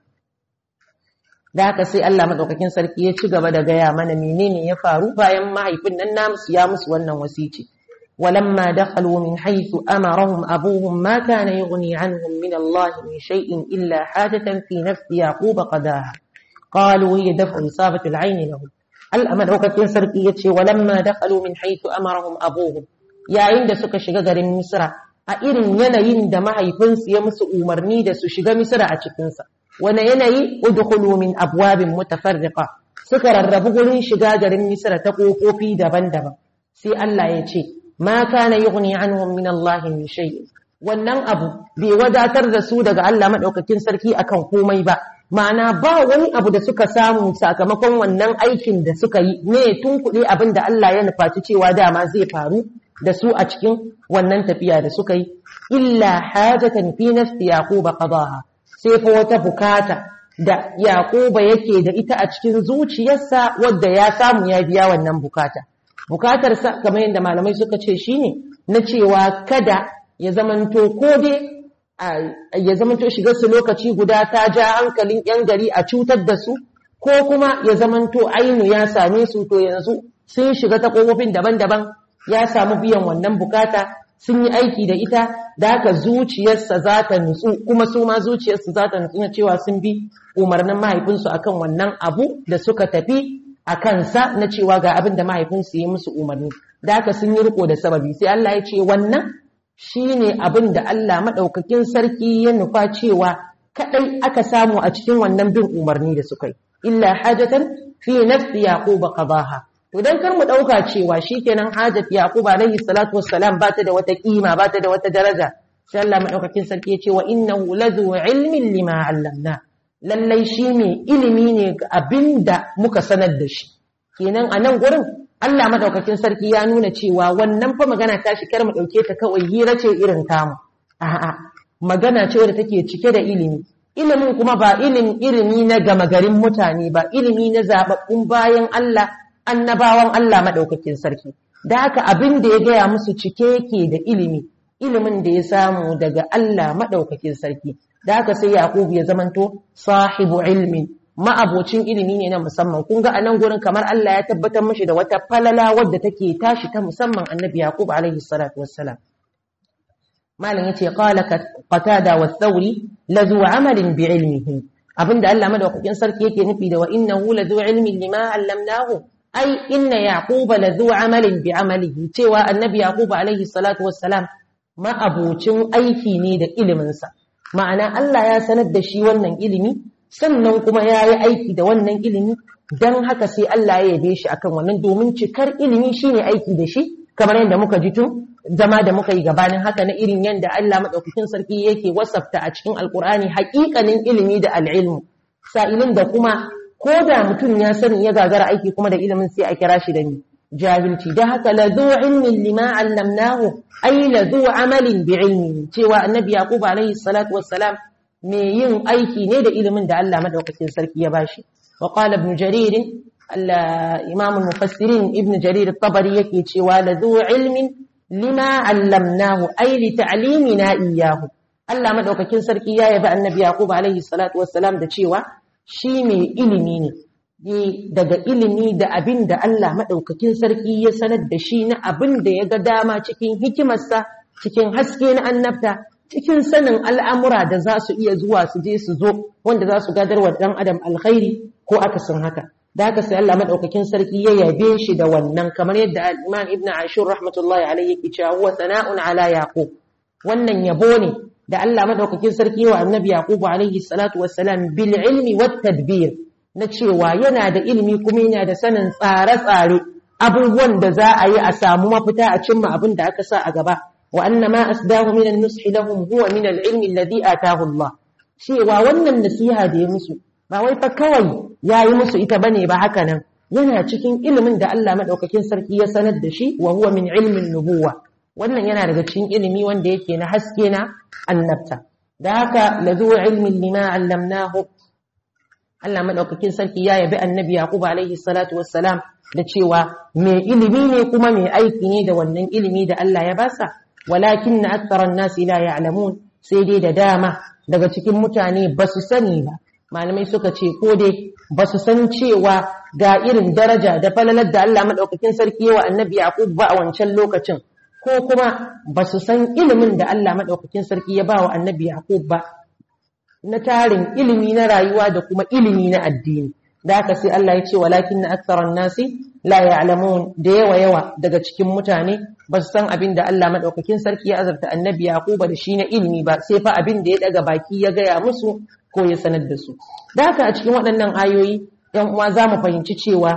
da haka sai Allah madaukakin sarki ya ci gaba da gaya mana menene ya faru bayan mahaifin nan namu ya musu wannan wasici ولما دخلوا من حيث أمرهم أبوهم ما كان يغني عنهم من الله من شيء إلا حاجة في نفس يعقوب قضاها قالوا هي دفع إصابة العين لهم الأمر وكتين سرقية ولما دخلوا من حيث أمرهم أبوهم يا عند سك شجر مصر أئرن ينين دم حيفنس يمس أمرني دس شجر مصر أشكنس وانا يني ادخلوا من أبواب متفرقة سكر الربغل شجر مصر تقوفوا في دبن دبن سي الله يتشي ma kana yughni anhum min Allah min shay wannan abu bai wadatar da su daga Allah madaukakin sarki akan komai ba ma'ana ba wani abu da suka samu sakamakon wannan aikin da suka yi ne tun kuɗi abin da Allah ya nufaci cewa dama zai faru da su a cikin wannan tafiya da suka yi illa hajatan fi nafsi yaquba qadaha sai fa wata bukata da yaquba yake da ita a cikin zuciyarsa wadda ya samu ya biya wannan bukata bukatarsa kamar yadda malamai suka ce shine na cewa kada ya zamanto ko dai ya zamanto shiga su lokaci guda ta ja hankalin yan gari a cutar da su ko kuma ya zamanto ainu ya same su to yanzu sun shiga ta kofofin daban-daban ya samu biyan wannan bukata sun yi aiki da ita da haka zuciyarsa za ta nutsu kuma su ma zuciyarsu za ta nutsu na cewa sun bi umarnin mahaifinsu akan wannan abu da suka tafi a kansa na cewa ga abin da mahaifinsu yi musu umarni da haka sun yi riko da sababi sai Allah ya ce wannan shine abin da Allah madaukakin sarki ya nufa cewa kadai aka samu a cikin wannan bin umarni da suka yi illa hajatan fi nafsi yaqub qadaha to dan kar mu dauka cewa shikenan hajat yaqub alaihi salatu wassalam ba ta da wata kima ba ta da wata daraja sai Allah madaukakin sarki ya ce wa innahu ladhu ilmin lima allamna lallai shi ne ilimi ne ga abin da muka sanar da shi kenan a nan gurin Allah madaukakin sarki ya nuna cewa wannan fa magana ta shi kar mu dauke ta kawai hira ce irin tamu a'a magana ce wadda take cike da ilimi ilimin kuma ba ilimin ilimi na gama garin mutane ba ilimi na zababbun bayan Allah annabawan Allah madaukakin sarki da haka abin da ya gaya musu cike yake da ilimi ilimin da ya samu daga Allah madaukakin sarki da haka sai Yaqub ya zamanto sahibu ilmin ma'abocin ilimi ne na musamman kun ga a nan gurin kamar Allah ya tabbatar mishi da wata falala wadda take tashi ta musamman annabi Yaqub alaihi salatu wassalam malam yace qala qatada wa thawri lazu amalin bi ilmihi abinda Allah madaukakin sarki yake nufi da wa innahu lazu ilmin lima allamnahu ai inna yaquba lazu amalin bi amalihi cewa annabi Yaqub alaihi salatu wassalam ma'abocin aiki ne da iliminsa ma'ana Allah ya sanar da shi wannan ilimi sannan kuma ya yi aiki da wannan ilimi don haka sai Allah ya yabe shi akan wannan domin cikar ilimi shine aiki da shi kamar yadda muka ji tun zama da muka yi gabanin haka na irin yadda Allah madaukakin sarki yake wasafta a cikin alkur'ani haƙiƙanin ilimi da al'ilmu sa'ilin da kuma ko da mutum ya sani ya gagara aiki kuma da ilimin sai a kira shi da ni jahilci da haka la zu ilmin lima allamnahu ay la zu amalin bi ilmi cewa annabi yaqub alaihi salatu wassalam me yin aiki ne da ilimin da Allah madaukakin sarki ya bashi wa qala ibn jarir imam al-mufassirin ibn jarir at-tabari yake cewa la zu ilmin lima allamnahu ay li ta'limina iyyahu Allah madaukakin sarki ya yabi annabi yaqub alaihi salatu wassalam da cewa shi mai ilimi ne daga ilimi da abin da Allah maɗaukakin sarki ya sanar da shi na abin da ya ga dama cikin hikimarsa cikin haske na annabta cikin sanin al'amura da za su iya zuwa su je su zo wanda za su gadar wa ɗan adam alkhairi ko akasin haka da haka sai Allah maɗaukakin sarki ya yabe shi da wannan kamar yadda al'iman ibn ashur rahmatullahi alaihi yake cewa huwa sana'un ala yaqub wannan yabo ne da Allah maɗaukakin sarki wa annabi yaqub alaihi salatu wassalam bil ilmi wat tadbir na cewa yana da ilimi kuma yana da sanin tsare-tsare abubuwan da za a yi a samu mafita a cimma abin da aka sa a gaba wa anna ma asdahu min an-nushi lahum huwa min al-ilmi alladhi ataahu Allah cewa wannan nasiha da ya musu ba wai fa kawai yayi musu ita bane ba haka nan yana cikin ilimin da Allah madaukakin sarki ya sanar da shi wa huwa min ilmin nubuwa wannan yana daga cikin ilimi wanda yake na haske na annabta da haka lazu ilmin lima allamnahu Allah madaukakin sarki ya yabi annabi Yaqub alaihi salatu wassalam da cewa mai ilimi ne kuma mai aiki ne da wannan ilimi da Allah ya basa walakin na aktharan nasi la ya'lamun sai dai da dama daga cikin mutane ba su sani ba malamai suka ce ko dai ba su san cewa ga irin daraja da falalar da Allah madaukakin sarki wa annabi Yaqub ba a wancan lokacin ko kuma ba su san ilimin da Allah madaukakin sarki ya ba wa annabi Yaqub ba na tarin ilimi na rayuwa da kuma ilimi na addini da haka sai Allah ya ce walakin na aktharan nasi la ya'lamun da yawa yawa daga cikin mutane ba su san abin da Allah madaukakin sarki ya azarta annabi Yaquba da shi na ilimi ba sai fa abin da ya daga baki ya gaya musu ko ya sanar da su da haka a cikin waɗannan ayoyi yan uwa za mu fahimci cewa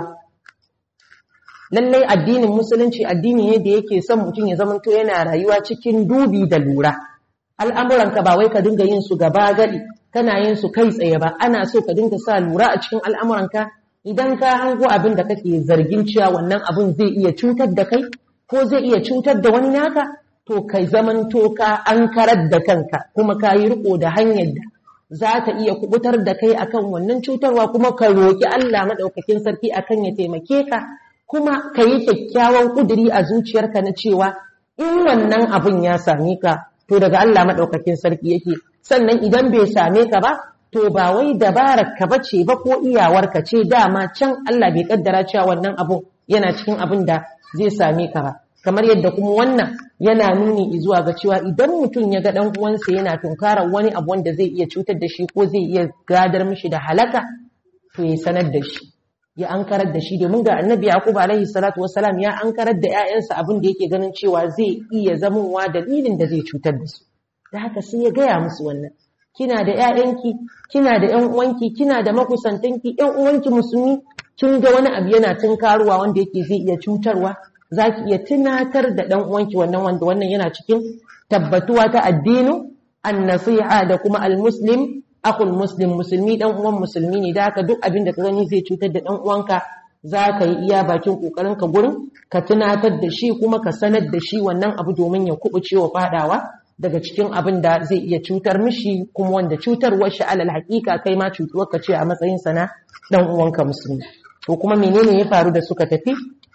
lallai addinin musulunci addini ne da yake son mutum ya zamanto yana rayuwa cikin dubi da lura al'amuranka ba wai ka dinga yin su gaba gadi kana yin su kai tsaye ba ana so ka dinga sa lura a cikin al'amuranka idan ka hango abin da kake zargin cewa wannan abin zai iya cutar da kai ko zai iya cutar da wani naka to kai zamanto ka an karar da kanka kuma ka yi riko da hanyar da za ta iya kubutar da kai akan wannan cutarwa kuma ka roƙi Allah maɗaukakin sarki akan ya taimake ka kuma ka yi kyakkyawan ƙuduri a zuciyarka na cewa in wannan abin ya same ka to daga Allah maɗaukakin sarki yake sannan idan bai same ka ba to ba wai dabarar ka bace ba ko iyawar ka ce dama can Allah bai kaddara cewa wannan abu yana cikin abin da zai same ka ba kamar yadda kuma wannan yana nuni zuwa ga cewa idan mutum ya ga dan uwansa yana tunkarar wani abu wanda zai iya cutar da shi ko zai iya gadar mishi da halaka to ya sanar da shi ya ankarar da shi domin ga annabi yaqub alaihi salatu wassalam ya ankarar da ƴaƴansa abin da yake ganin cewa zai iya zamowa dalilin da zai cutar da su da haka sai ya gaya musu wannan kina da ƴaƴanki kina da ƴan uwanki kina da makusantanki ƴan uwanki musulmi kin ga wani abu yana tunkaruwa wanda yake zai iya cutarwa zaki iya tunatar da ɗan uwanki wannan wanda wannan yana cikin tabbatuwa ta addinu an-nasiha da kuma al-muslim akul muslim musulmi dan uwan musulmi ne da haka duk abin da ka gani zai cutar da dan uwanka za ka yi iya bakin kokarin ka gurin ka tunatar da shi kuma ka sanar da shi wannan abu domin ya kubuce wa fadawa daga cikin abin da zai iya cutar mishi kuma wanda cutarwar shi alal haƙiƙa kai ma cutuwar ka ce a matsayin sa na dan uwanka musulmi to kuma menene ya faru da suka tafi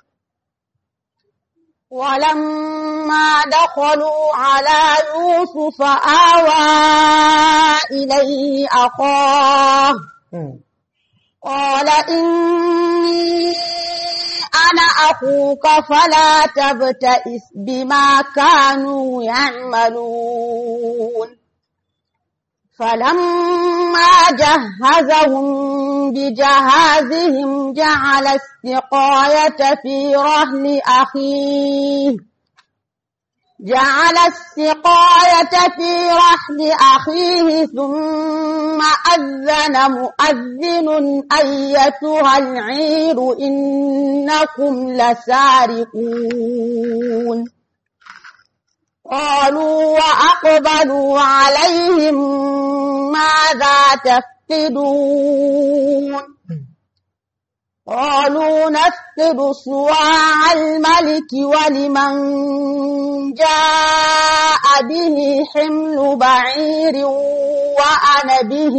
ولما دخلوا على يوسف آوى إليه أخاه قال إني أنا أخوك فلا تبتئس بما كانوا يعملون فلما جهزهم بجهازهم جعل السقاية في رهل أخيه جعل السقاية في رحل أخيه ثم أذن مؤذن أيتها العير إنكم لسارقون قالوا وأقبلوا عليهم ماذا تفقدون قالوا نفقد صواع الملك ولمن جاء به حمل بعير وأنا به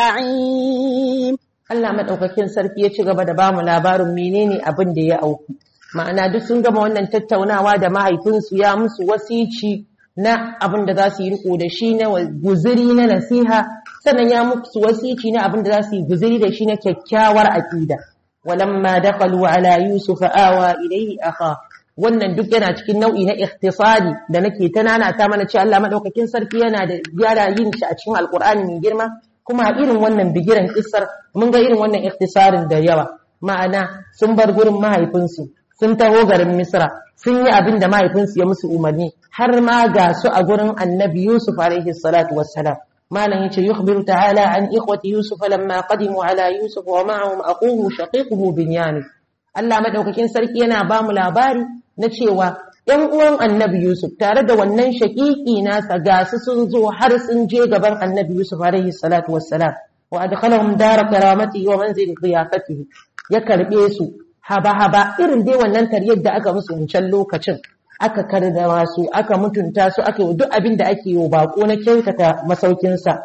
زعيم Allah madaukakin sarki ya ci gaba da bamu labarin menene abin da ya auku ma'ana duk sun gama wannan tattaunawa da mahaifinsu ya musu wasici na abin da za su yi riko da shi na guziri na nasiha sannan ya musu wasici na abin da za su yi guziri da shi na kyakkyawar aƙida walamma dakhalu ala yusuf awa ilayhi akha wannan duk yana cikin nau'i na ikhtisari da nake ta nanata mana cewa Allah madaukakin sarki yana da gyara yin shi a cikin alqur'ani mai girma kuma a irin wannan bigiran kissar mun ga irin wannan ikhtisarin da yawa ma'ana sun bar gurin mahaifinsu sun taho garin misra sun yi abin da mahaifinsu ya musu umarni har ma ga su a gurin annabi yusuf alaihi salatu wassalam malam yace yukhbiru ta'ala an ikhwati yusuf lamma qadimu ala yusuf wa ma'ahum aquhu shaqiquhu binyamin Allah madaukakin sarki yana ba mu labari na cewa ‘yan uwan annabi Yusuf tare da wannan shaƙiƙi nasa ga su sun zo har sun je gaban annabi Yusuf alaihi salatu wassalam wa adkhalahum dara karamati wa manzil qiyafatihi ya karbe su haba haba irin dai wannan tariyar da aka musu wancan lokacin aka kardawa su aka mutunta su aka yi duk abin da ake yi bako na kyautata masaukin sa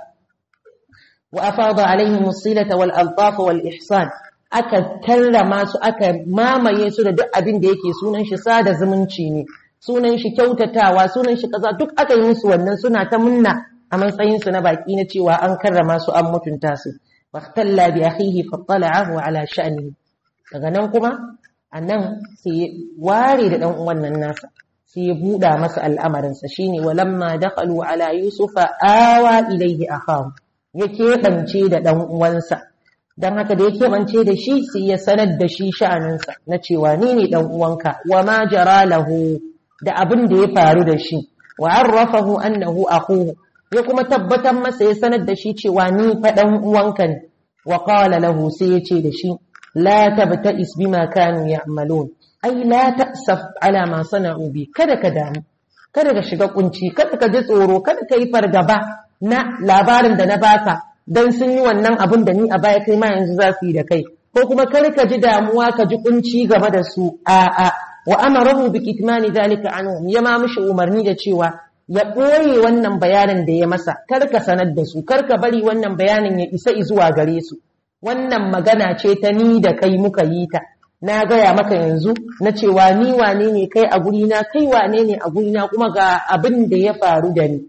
wa afada alaihim as-silata wal altaf wal ihsan aka karrama su aka mamaye su da duk abin da yake sunan shi sada zumunci ne sunan shi kyautatawa sunan shi kaza duk aka yi musu wannan suna ta munna a matsayin su na baki na cewa an karrama su an mutunta su waqtalla bi akhihi fattala'ahu ala sha'nihi daga nan kuma anan sai ware da dan uwan nan nasa sai ya buɗa masa al'amarin sa shine walamma dakhalu ala yusufa awa ilayhi akhahu ya keɓance da dan uwansa don haka da ya keɓance da shi sai ya sanar da shi sha'aninsa na cewa ni ne ɗan uwanka wa ma jara lahu da abin da ya faru da shi wa arrafahu annahu akhuhu ya kuma tabbatar masa ya sanar da shi cewa ni fa ɗan uwanka ne wa qala lahu sai ya ce da shi la tabta'is bima kanu ya'malun ai la ta'saf ala ma sana'u bi kada ka damu kada ka shiga kunci kada ka ji tsoro kada ka yi fargaba na labarin da na baka dan sun yi wannan abin da ni a baya kai ma yanzu za su yi da kai ko kuma kar ka ji damuwa ka ji kunci game da su a a wa amarahu bi kitmani zalika anhum ya ma mishi umarni da cewa ya ɓoye wannan bayanin da ya masa kar ka sanar da su kar ka bari wannan bayanin ya isa zuwa gare su wannan magana ce ta ni da kai muka yi ta na gaya maka yanzu na cewa ni wane ne kai a gurina kai wane ne a gurina kuma ga abin da ya faru da ni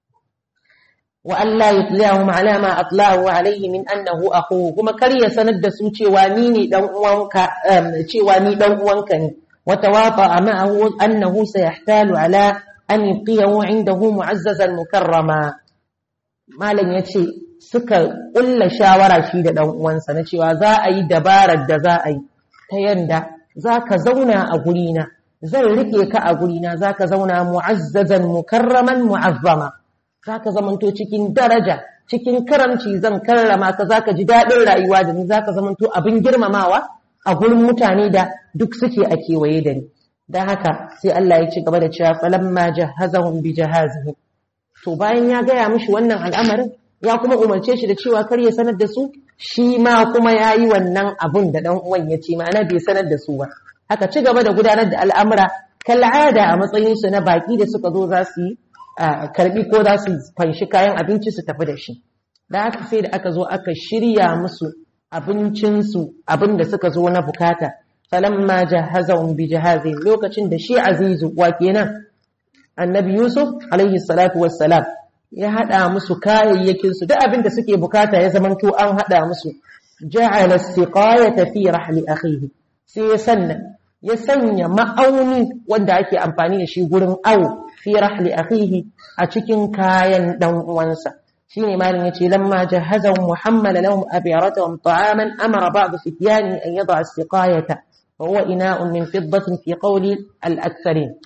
wa Allah yutliyahum ala ma atlahu alayhi min annahu akhuhu kuma kar ya sanar da su cewa ni ne dan uwanka cewa ni dan uwanka ne wa tawafa ma'ahu annahu sayahtalu ala an yuqiyahu indahu mu'azzazan mukarrama malam yace suka kulla shawara shi da dan uwansa na cewa za a yi dabarar da za a yi ta yanda zaka zauna a gurina zan rike ka a gurina zaka zauna mu'azzazan mukarraman mu'azzama zaka zamanto cikin daraja cikin karamci zan karrama ka zaka ji daɗin rayuwa da ni zaka zamanto abin girmamawa a gurin mutane da duk suke a kewaye da ni don haka sai Allah ya ci gaba da cewa falamma jahazahum bi jahazihim to bayan ya gaya mishi wannan al'amarin ya kuma umarce shi da cewa kar ya sanar da su shi ma kuma ya yi wannan abun da ɗan uwan ya ce ma'ana bai sanar da su ba haka ci gaba da gudanar da al'amura kal'ada a matsayinsu na baƙi da suka zo za su yi karɓi ko za su fanshi kayan abinci su tafi da shi da haka sai da aka zo aka shirya musu abincinsu abin da suka zo na bukata falamma jahazahum bi jahazin lokacin da shi azizu wa kenan annabi yusuf alaihi salatu wassalam ya hada musu kayayyakin su duk abin da suke bukata ya zamanto an hada musu ja'ala siqayata fi rahli akhihi sai ya sanna ya sanya ma'auni wanda ake amfani da shi gurin awo fi rahli akhihi a cikin kayan dan uwansa shine malin yace lamma jahazahum muhammad lahum abiratahum ta'aman amara ba'd fityani an yad'a as-siqayata wa huwa ina'un min fiddatin fi qawli al-aktharin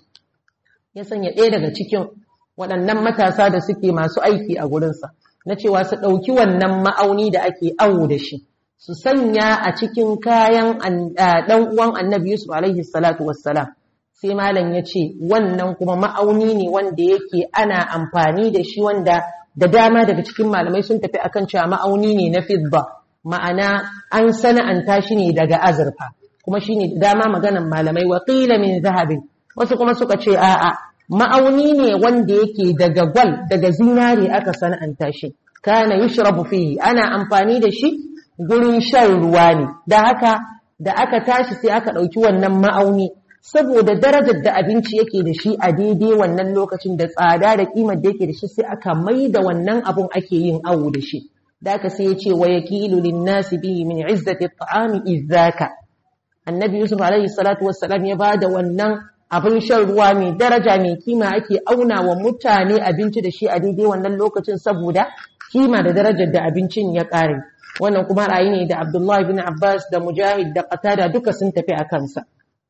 ya sanya ɗaya daga cikin waɗannan matasa da suke masu aiki a gurinsa na cewa su ɗauki wannan ma'auni da ake awo da shi su sanya a cikin kayan ɗan uwan annabi yusuf alaihi salatu wassalam sai malam ya ce wannan kuma ma'auni ne wanda yake ana amfani da shi wanda da dama daga cikin malamai sun tafi akan cewa ma'auni ne na fidda ma'ana an sana'anta shi ne daga azurfa kuma shi ne da dama maganan malamai wa qila min zahabin wasu kuma suka ce a'a ma'auni ne wanda yake daga gwal daga zinare aka sana'anta shi kana yushrabu fihi ana amfani da shi gurin shan ruwa ne da haka da aka tashi sai aka ɗauki wannan ma'auni saboda darajar da abinci yake da shi a daidai wannan lokacin da tsada da kimar da yake da shi sai aka mai da wannan abun ake yin awo da shi da aka sai ya ce wa yakilu linnasi bihi min izzati at'ami izzaka annabi yusuf alaihi salatu wassalam ya bada wannan abin shan ruwa mai daraja mai kima ake auna wa mutane abinci da shi a daidai wannan lokacin saboda kima da darajar da abincin ya ƙare wannan kuma ra'ayi ne da abdullahi bin abbas da mujahid da qatada duka sun tafi a kansa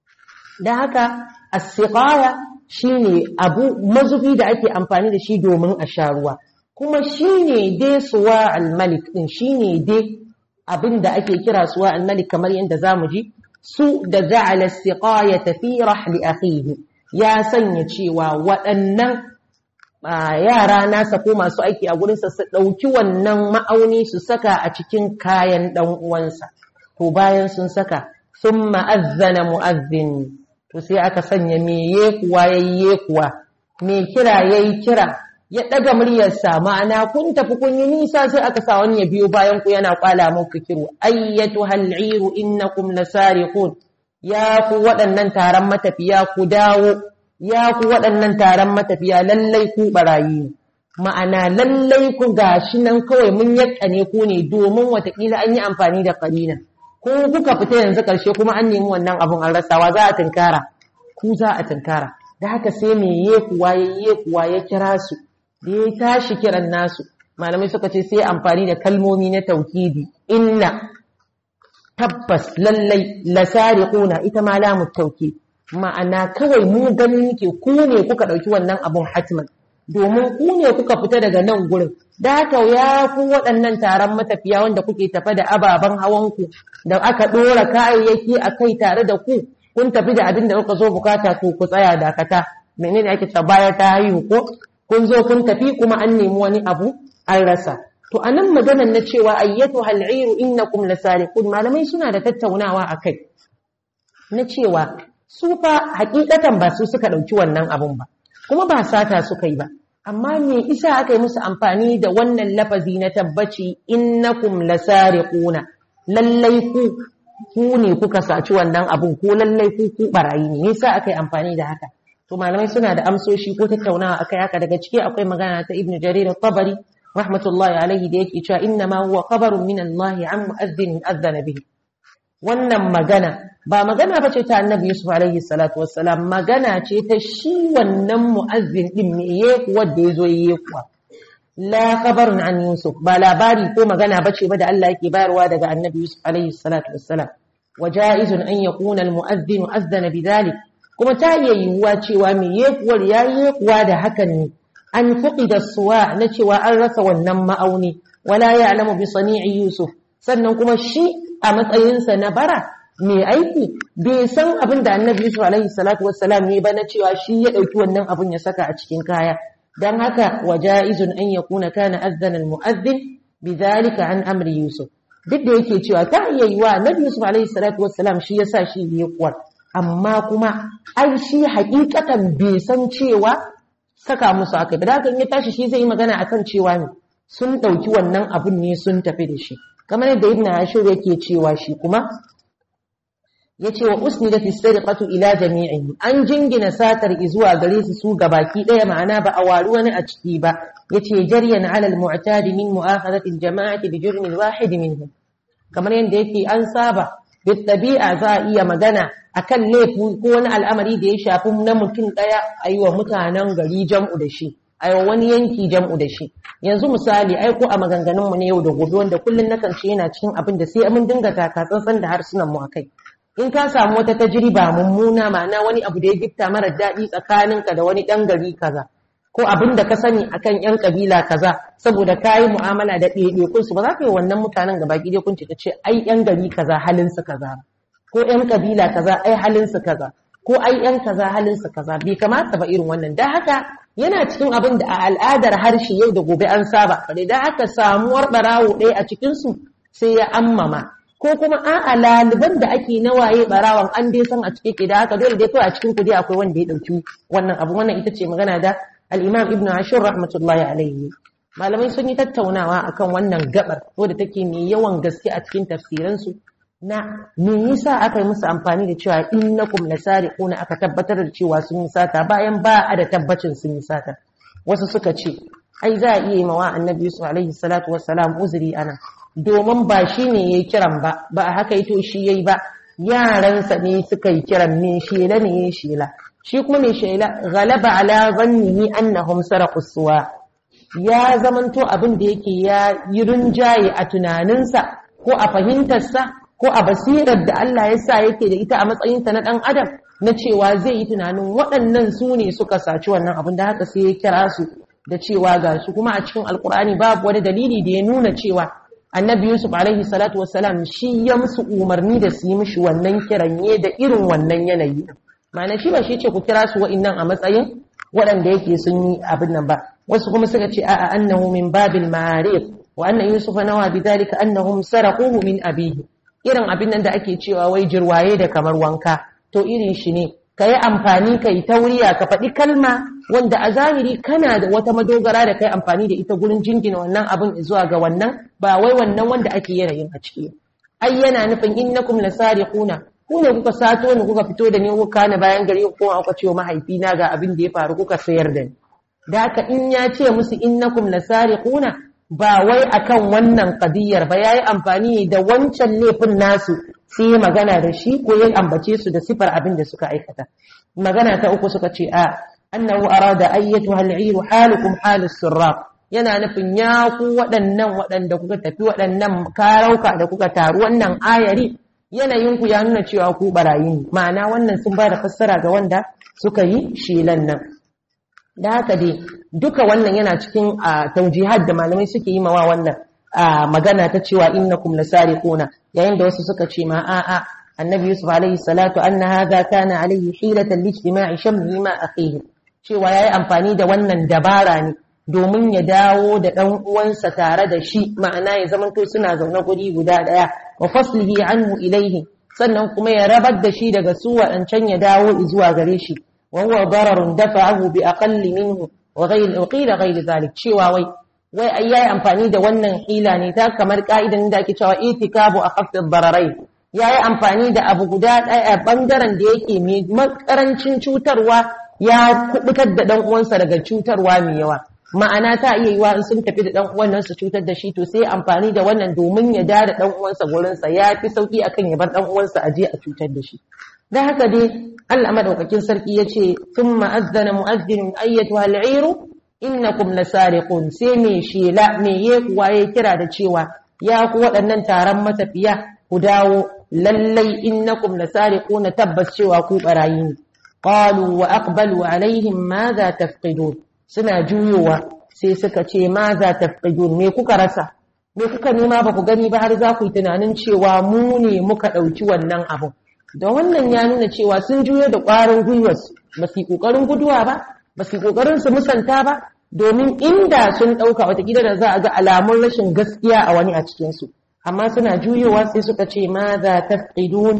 da haka as-siqaya shine abu mazubi da ake amfani da shi domin a sha ruwa kuma shine dai suwa al-malik din shine dai abin da ake kira suwa al-malik kamar yadda zamu ji su da ja'ala as-siqayata fi rahli akhihi ya sanya cewa waɗannan yara nasa ko masu aiki a gurinsa su ɗauki wannan ma'auni su saka a cikin kayan ɗan uwansa to bayan sun saka sun ma'azzana mu'azzin to sai aka sanya me yekuwa yayi yekuwa me kira yayi kira ya ɗaga muryarsa ma'ana kun tafi kun yi nisa sai aka sa wani ya biyo bayan ku yana kwala muku kiru ayyatu hal'iru innakum lasariqun ya ku waɗannan taron matafiya ku dawo ya ku waɗannan taron matafiya lallai ku barayi ma'ana lallai ku gashi nan kawai mun yakkane ku ne domin watakila an yi amfani da karina ko kuka fita yanzu ƙarshe kuma an nemi wannan abun an rasawa za a tunkara ku za a tunkara da haka sai me ye kuwa ya ye kuwa ya kira su da ya tashi kiran nasu malamai suka ce sai amfani da kalmomi na tauhidi inna tabbas lallai lasariquna ita ma lamu tauhid ma'ana kawai mu ganin yake ku ne kuka ɗauki wannan abun hatman domin ku ne kuka fita daga nan gurin da haka ya ku waɗannan taron matafiya wanda kuke tafe da ababen hawanku da aka ɗora kayayyaki a kai tare da ku kun tafi da abin da kuka zo bukata to ku tsaya dakata menene ake cewa baya ta haihu ko kun zo kun tafi kuma an nemi wani abu an rasa to anan maganar na cewa ayyatu hal'iru innakum lasariqun malamai suna da tattaunawa akai na cewa su fa hakikatan ba su suka ɗauki wannan abun ba kuma ba sata suka yi ba amma me isa aka yi musu amfani da wannan lafazi na tabbaci innakum lasariquna lallai ku ku ne kuka saci wannan abun ko lallai ku ku barayi ne yasa aka yi amfani da haka to malamai suna da amsoshi ko tattaunawa akai haka daga ciki akwai magana ta ibnu jarir at-tabari rahmatullahi alaihi da yake cewa inna ma huwa khabarun min Allah an mu'adhdhin adhana bihi wannan magana ba magana ba ce ta annabi Yusuf alaihi salatu wassalam magana ce ta shi wannan mu'azzin din me ye kuwa da yazo yi kuwa la khabarun an Yusuf ba labari ko magana ba ce ba da Allah yake bayarwa daga annabi Yusuf alaihi salatu wassalam wa ja'izun an yakuna al-mu'adhdhin azdana bidhalik kuma ta iya yiwuwa cewa me ye kuwa ya yi kuwa da hakan ne an fuqida suwa na cewa an rasa wannan ma'auni wala ya'lamu bi sani'i Yusuf sannan kuma shi a matsayinsa na bara mai aiki bai san abin da annabi Yusuf alaihi salatu wassalam ne ba na cewa shi ya ɗauki wannan abin ya saka a cikin kaya dan haka wa ja'izun an yakuna kana azzana almu'adhdhin bidhalika an amri Yusuf duk da yake cewa ta iya yiwa Nabi Yusuf alaihi salatu wassalam shi yasa shi yi kuwar amma kuma ai shi hakikatan bai san cewa saka musu aka da haka in ya tashi shi zai yi magana akan cewa ne sun ɗauki wannan abun ne sun tafi da shi kamar yadda ibn ashur yake cewa shi kuma yace wa usnida fi sariqatu ila jami'in an jingina satar zuwa gare su su gabaki daya ma'ana ba a wari wani a ciki ba yace jaryan ala al-mu'tadi min mu'akhadati al-jama'ati bi jurm al-wahid minhum kamar yadda yake an saba bi tabi'a za a iya magana akan laifi ko wani al'amari da ya shafi na mutum daya ayi wa mutanen gari jam'u da shi ayi wani yanki jam'u da shi yanzu misali ai ko a maganganun mu ne yau da gobe wanda kullun nakan ce yana cikin abin da sai mun dinga taka tsantsan da harsunan mu akai in ka samu wata tajriba mummuna ma'ana wani abu da ya gifta mara daɗi tsakaninka da wani ɗan gari kaza ko abin da ka sani akan ƴan kabila kaza saboda ka yi mu'amala da ɗaiɗaikun su ba za ka yi wannan mutanen gaba ki kun ce ce ai ƴan gari kaza halin su kaza ko ƴan kabila kaza ai halin su kaza ko ai ƴan kaza halin su kaza bai kamata ba irin wannan dan haka yana cikin abin da a al'adar harshe yau da gobe an saba bare dan haka samuwar barawo ɗaya a cikin su sai ya ammama ko kuma a'a laliban da ake na waye barawan an dai san a cike ke da haka dole dai kawai a cikin ku dai akwai wanda ya dauki wannan abu wannan ita ce magana da al-Imam Ibn Ashur rahmatullahi alaihi malamai sun yi tattaunawa akan wannan gabar wadda take mai yawan gaske a cikin tafsiran su na me yasa aka yi musu amfani da cewa innakum lasariquna aka tabbatar da cewa sun yi sata bayan ba a da tabbacin sun yi sata wasu suka ce ai za a iya yi mawa annabi Yusuf alaihi salatu wassalam uzuri ana domin ba shi ne ya yi kiran ba ba a haka ito shi ya yi ba yaransa ne suka yi kiran me shela ne ya shela shi kuma mai shela galaba ala zannihi annahum saraqu suwa ya zamanto abin da yake ya yi rinjaye a tunaninsa ko a fahimtarsa ko a basirar da Allah ya sa yake da ita a matsayinta na ɗan adam na cewa zai yi tunanin waɗannan su ne suka saci wannan abin da haka sai ya kira su da cewa ga su kuma a cikin alkur'ani babu wani dalili da ya nuna cewa annabi yusuf alaihi salatu wassalam shi ya musu umarni da su yi mishi wannan kiranye da irin wannan yanayi ma'ana shi ba shi ce ku kira su wa'innan a matsayin waɗanda yake sun yi abin nan ba wasu kuma suka ce a'a annahu min babil ma'arif wa anna yusufa nawa bidhalika annahum saraquhu min abihi irin abin nan da ake cewa wai jirwaye da kamar wanka to irin shi ne ka yi amfani ka yi tauriya ka faɗi kalma wanda a zahiri kana da wata madogara da kai amfani da ita gurin jingina wannan abin zuwa ga wannan ba wai wannan wanda ake yanayin a ciki ai yana nufin innakum lasariquna ku ne kuka sato ni kuka fito da ni kuka kana bayan gari ko aka ce wa mahaifina ga abin da ya faru kuka sayar da ni da haka in ya ce musu innakum lasariquna ba wai akan wannan qadiyar ba yayi amfani da wancan laifin nasu sai ya magana da shi ko ya ambace su da sifar abin da suka aikata magana ta uku suka ce a annahu arada ayyatuha al'iru halukum halus sirraq yana nufin ya ku waɗannan waɗanda kuka tafi waɗannan karauka da kuka taru wannan ayari yanayin ku ya nuna cewa ku barayi ne ma'ana wannan sun ba da fassara ga wanda suka yi shelan nan da haka dai duka wannan yana cikin taujihad da malamai suke yi mawa wannan magana ta cewa innakum lasariquna yayin da wasu suka ce ma a'a annabi yusuf alaihi salatu anna hadha kana alaihi hilatan lijtima'i shamli ma akhihi cewa yayi amfani da wannan dabara ne domin ya dawo da dan uwansa tare da shi ma'ana ya zamanto suna zaune guri guda daya wa faslihi anhu ilaihi sannan kuma ya rabar da shi daga su wadancan ya dawo zuwa gare shi wa huwa dararun dafa'ahu bi aqalli minhu wa ghayr qila ghayr zalik cewa wai wai ai yayi amfani da wannan hila ne ta kamar ka'idan da ake cewa itikabu akhaffi ad-dararai yayi amfani da abu guda ɗaya bangaren da yake mai makarancin cutarwa ya kubutar da dan uwansa daga cutarwa mai yawa ma'ana ta iya yiwa in sun tafi da dan uwan nan su cutar da shi to sai amfani da wannan domin ya da da dan uwansa gurin sa ya fi sauki akan ya bar dan uwansa a je a cutar da shi dan haka dai Allah madaukakin sarki yace thumma azzana mu'adhdhin ayyatuha al-'iru innakum lasariqun sai me shela me ye kuwa ya kira da cewa ya ku waɗannan taron matafiya ku dawo lallai innakum lasariquna tabbas cewa ku barayi ne qalu wa aqbalu alaihim madha tafqidun suna juyowa sai suka ce madha tafqidun me kuka rasa me kuka nema ba ku gani ba har za ku yi tunanin cewa mu ne muka ɗauki wannan abun da wannan ya nuna cewa sun juyo da ƙwarin gwiwarsu ba su yi ƙoƙarin guduwa ba ba su yi ƙoƙarin su musanta ba domin inda sun ɗauka watakila da za a ga alamun rashin gaskiya a wani a cikinsu amma suna juyowa sai suka ce ma za tafqidun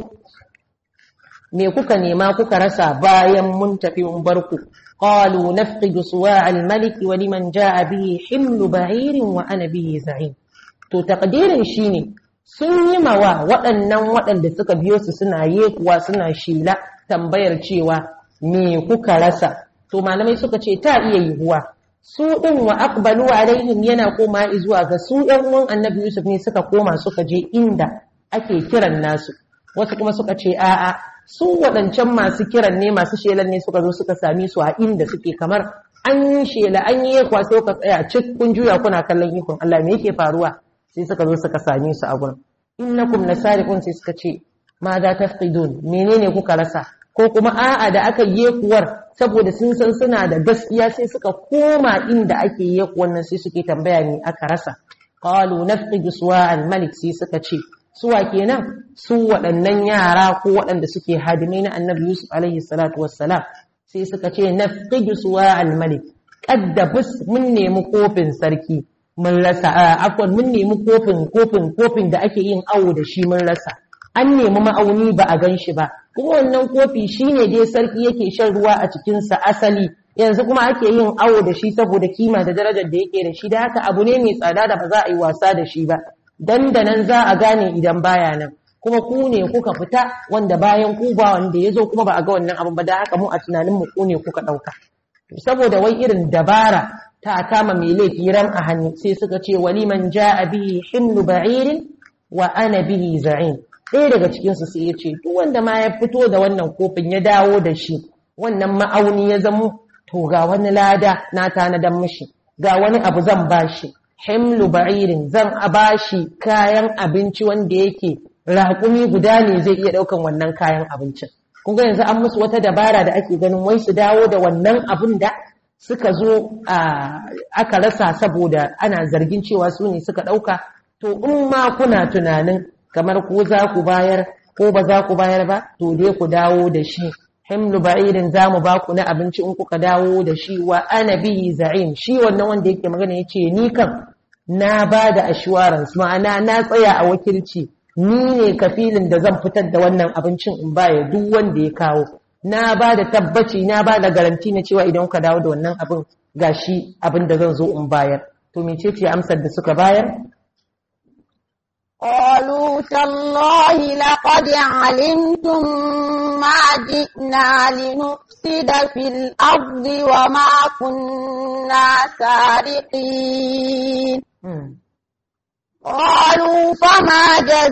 me kuka nema kuka rasa bayan mun tafi mun bar ku qalu nafqidu suwa' al-malik wa liman jaa bihi himlu ba'irin wa ana bihi za'in to taqdirin shine sun yi mawa waɗannan waɗanda suka biyo su suna yekuwa suna shila tambayar cewa me kuka rasa to malamai suka ce ta iya yiwuwa su ɗin wa aqbalu alaihim yana koma zuwa ga su ɗan uwan annabi yusuf ne suka koma suka je inda ake kiran nasu wasu kuma suka ce a'a su waɗancan masu kiran ne masu shelan ne suka zo suka sami su a inda suke kamar an yi shela an yi yakwa sai ka tsaya cik kun juya kuna kallon ikon Allah me yake faruwa sai suka zo suka sami su a gurin innakum lasariqun sai suka ce ma za tafqidun menene kuka rasa ko kuma a'a da aka yekuwar saboda sun san suna da gaskiya sai suka koma inda ake yekuwar nan sai suke tambaya ne aka rasa qalu nafqidu suwa al-malik sai suka ce suwa kenan su waɗannan yara ko waɗanda suke hadimai na annabi yusuf alaihi salatu wassalam sai suka ce nafqidu suwa al-malik qaddabus mun nemi kofin sarki mun rasa afwan mun nemi kofin kofin kofin da ake yin awo da shi mun rasa an nemi ma'auni ba a gan shi ba kuma wannan kofi shine dai sarki yake shan ruwa a cikinsa asali yanzu kuma ake yin awo da shi saboda kima da darajar da yake da shi da haka abu ne mai tsada da ba za a yi wasa da shi ba dandanan za a gane idan baya nan kuma ku ne kuka fita wanda bayan ku ba wanda ya zo kuma ba a ga wannan abin ba da haka mu a tunanin mu ku ne kuka ɗauka saboda wai irin dabara ta kama mai laifi ran a hannu sai suka ce waliman ja'a bihi himlu ba'irin wa ana bihi za'in ɗaya daga cikinsu sai ya ce duk wanda ma ya fito da wannan kofin ya dawo da shi wannan ma'auni ya zamo to ga wani lada na tanadan mishi ga wani abu zan bashi himlu ba'irin zan a bashi kayan abinci wanda yake raƙumi guda ne zai iya ɗaukan wannan kayan abincin kun ga yanzu an musu wata dabara da ake ganin wai su dawo da wannan abun da suka zo aka rasa saboda ana zargin cewa su ne suka ɗauka to in ma kuna tunanin kamar ko za ku bayar ko ba za ku bayar ba to dai ku dawo da shi himlu ba'irin za mu ba ku na abinci in kuka dawo da shi wa ana bihi za'im shi wannan wanda yake magana ya ce ni kan na ba da assurance ma'ana na tsaya a wakilci ni ne kafilin da zan fitar da wannan abincin in baya duk wanda ya kawo na ba da tabbaci na ba da garanti na cewa idan ka dawo da wannan abin gashi abin da zan zo in bayar to mecece amsar da suka bayar قالوا تالله لقد علمتم ما جئنا لنفسد في الأرض وما كنا سارقين قالوا فما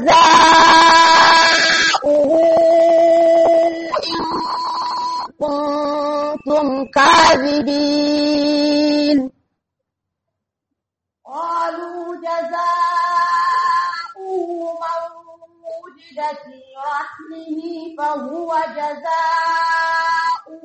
جزاؤه إن كنتم كاذبين قالوا جزاؤه من وجد في رحمه فهو جزاؤه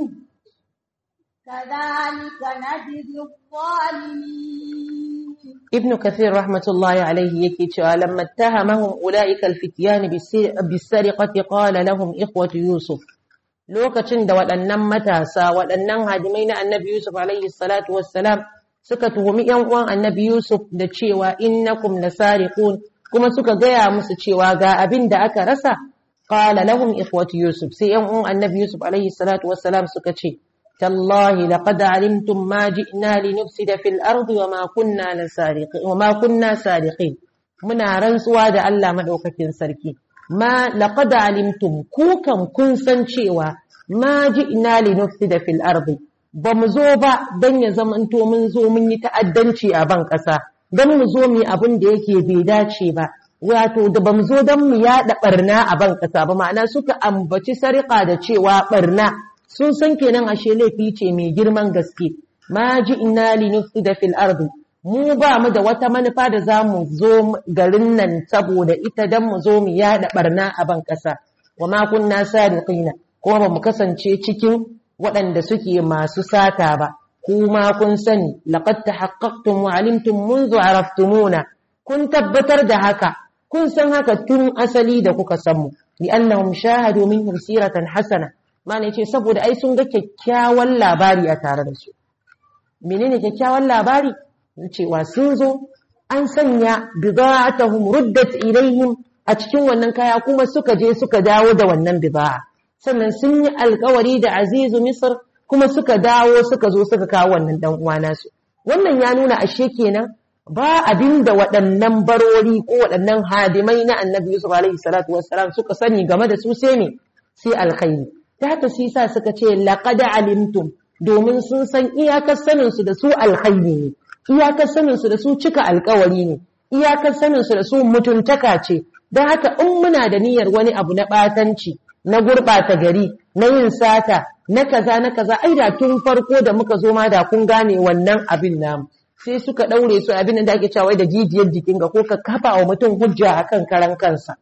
كذلك نجزي الظالمين ابن كثير رحمة الله عليه يكي لما اتهمهم أولئك الفتيان بالسرقة قال لهم إخوة يوسف lokacin da waɗannan matasa waɗannan hadimai na annabi Yusuf alaihi salatu wassalam suka tuhumi ‘yan uwan annabi Yusuf da cewa innakum lasariqun kuma suka gaya musu cewa ga abin da aka rasa qala lahum ikhwatu Yusuf sai ‘yan uwan annabi Yusuf alaihi salatu wassalam suka ce tallahi laqad alimtum ma ji'na linufsida fil ardi wa ma kunna lasariqin wa ma kunna sariqin muna rantsuwa da Allah madaukakin sarki ma laqad alimtum ku kan kun san cewa ma ji'na linufsida fil ardi ba mu zo ba don ya zamanto mun zo mun yi ta'addanci a ban ƙasa don mu zo mu yi abin da yake bai dace ba wato da ba mu zo don mu yaɗa ɓarna a ban ƙasa ba ma'ana suka ambaci sarƙa da cewa ɓarna sun san kenan ashe laifi ce mai girman gaske ma ji ina li da fil ardi mu ba mu da wata manufa da za mu zo garin nan saboda ita don mu zo mu yaɗa ɓarna a ban ƙasa wa ma kunna sadiqina kuma ba mu kasance cikin waɗanda suke masu sata ba, kuma kun sani, laƙad ta haƙaƙtun wa alimtun munzu araftumuna, kun tabbatar da haka, kun san haka tun asali da kuka samu, li annahum shahadu min siratan hasana, mana ce saboda ai sun ga kyakkyawan labari a tare da su. Menene kyakkyawan labari? Cewa sun zo an sanya bida'atuhum ruddat ilaihim a cikin wannan kaya kuma suka je suka dawo da wannan bida'a sannan sun yi alkawari da azizu misr kuma suka dawo suka zo suka kawo wannan dan uwa nasu wannan ya nuna ashe kenan ba abin da waɗannan barori ko waɗannan hadimai na annabi yusuf alaihi salatu wassalam suka sani game da su sai ne sai alkhairi ta haka shi sa suka ce laqad alimtum domin sun san iyakar sanin su da su alkhairi ne iyakar sanin su da su cika alkawari ne iyakar sanin su da su mutuntaka ce don haka in muna da niyyar wani abu na ɓatanci na gurɓata gari na yin sata na kaza na kaza ai da tun farko da muka zo ma da kun gane wannan abin namu sai suka ɗaure su abin da ake cewa da jijiyar jikin ga ko ka kafa wa mutum hujja akan karan kansa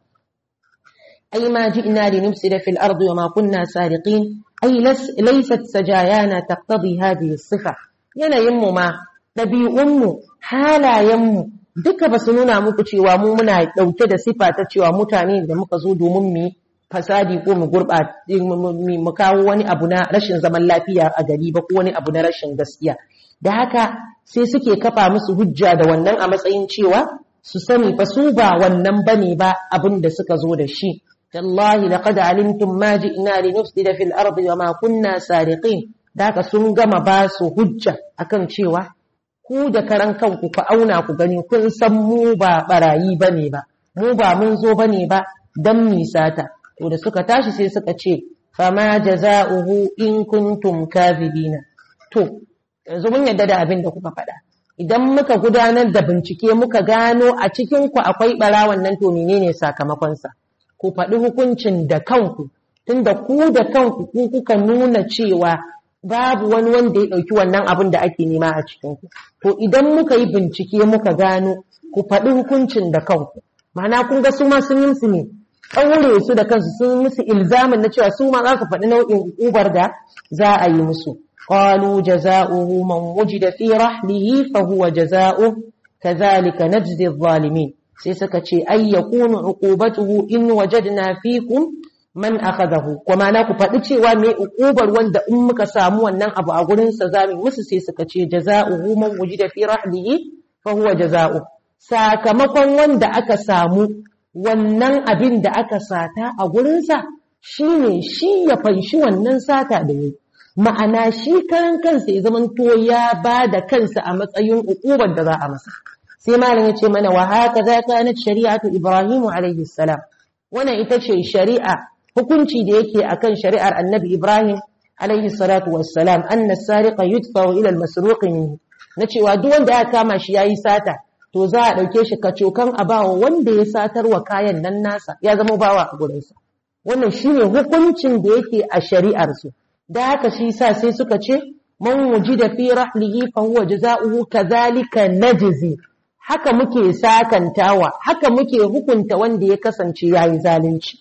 ai ma ji'na li nufsida fil ardi wa ma kunna sariqin ai laysat sajayana taqtadi hadhihi sifa yanayin mu ma ɗabi'un mu halayen mu duka ba su nuna muku cewa mu muna ɗauke da sifa ta cewa mutane da muka zo domin mu fasadi ko mu gurɓata mu kawo wani abu na rashin zaman lafiya a gari ba ko wani abu na rashin gaskiya da haka sai suke kafa musu hujja da wannan a matsayin cewa su sani fa su ba wannan bane ba abin da suka zo da shi tallahi laqad alimtum ma ji'na li nufsida fil ardi wa ma kunna sariqin da haka sun gama ba su hujja akan cewa ku da karan kanku ku auna ku gani kun san mu ba barayi bane ba mu ba mun zo bane ba dan misata to da suka tashi sai suka ce fama jaza'uhu in kuntum kadhibina to yanzu mun yadda da abin da kuka faɗa idan muka gudanar da bincike muka gano a cikin ku akwai barawan nan to menene sakamakon sa ku faɗi hukuncin da kanku tunda ku da kanku ku kuka nuna cewa babu wani wanda ya ɗauki wannan abin da ake nema a cikin ku to idan muka yi bincike muka gano ku faɗi hukuncin da kanku ma'ana kun ga su ma sun yi su ne ɗaure su da kansu sun musu ilzamin na cewa su ma za su faɗi nau'in ubar da za a yi musu qalu jazaohu man wujida fi rahlihi fa huwa jazaohu kadhalika najzi adh-dhalimin sai suka ce ay yakunu uqubatuhu in wajadna fikum man akhadahu kuma na ku faɗi cewa me uqubar wanda in muka samu wannan abu a gurin sa zamu musu sai suka ce jazaohu man wujida fi rahlihi fa huwa jazaohu sakamakon wanda aka samu wannan abin da aka sata a gurinsa shi ne shi ya fanshi wannan sata da yi ma'ana shi karan kansa ya zama to ya ba da kansa a matsayin ukubar da za a masa sai malam ya ce mana wa haka za ka na shari'atu ibrahimu alaihi salam wannan ita ce shari'a hukunci da yake akan shari'ar annabi ibrahim alaihi salatu wassalam anna sariqa yudfa ila al-masruq na cewa duk wanda ya kama shi yayi sata to za a ɗauke shi kacokan a bawa wanda ya satar wa kayan nan nasa ya zama bawa a gurinsa wannan shi ne hukuncin da yake a shari'arsu da haka shi sa sai suka ce man wuji da fi rahlihi fa huwa jaza'uhu kadhalika najzi haka muke sakantawa haka muke hukunta wanda ya kasance yayi zalunci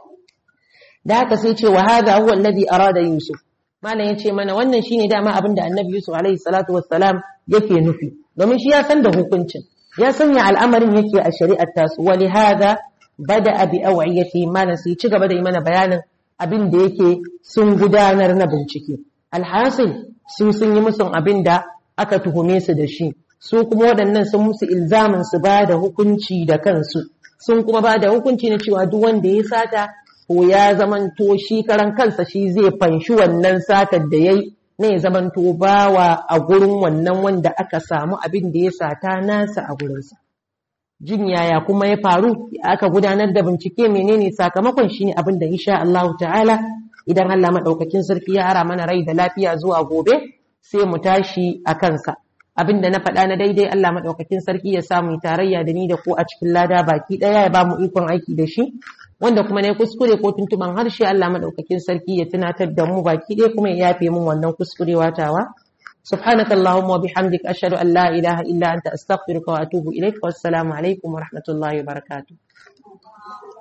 da haka sai ce wa hadha huwa alladhi arada yusuf malam yace mana wannan shine dama abinda annabi yusuf alaihi salatu wassalam yake nufi domin shi ya san da hukuncin ya sanya al'amarin yake a shari'ar tasu wali hada bada abi awiyati malam sai ci gaba da yi mana bayanin abin da yake sun gudanar na bincike alhasil su sun yi musun abin da aka tuhume su da shi su kuma waɗannan sun musu ilzamin su ba da hukunci da kansu sun kuma ba da hukunci na cewa duk wanda ya sata ko ya zamanto shi karan kansa shi zai fanshi wannan satar da yayi ne zamanto bawa a gurin wannan wanda aka samu abin da ya sata nasa a gurinsa. Jin yaya kuma ya faru aka gudanar da bincike menene sakamakon shi ne abin da insha Allah ta'ala idan Allah maɗaukakin sarki ya ara mana rai da lafiya zuwa gobe sai mu tashi a kansa. Abin da na faɗa na daidai Allah maɗaukakin sarki ya samu tarayya da ni da ku a cikin lada baki ɗaya ya ba mu ikon aiki da shi. wanda kuma ne kuskure ko tuntuban harshe Allah madaukakin sarki ya tunatar da mu baki ɗaya kuma ya yafe mun wannan kuskurewa tawa subhanaka allahumma wa bihamdika ashhadu an la ilaha illa anta astaghfiruka wa atubu ilaik wassalamu alaikum wa rahmatullahi wa barakatuh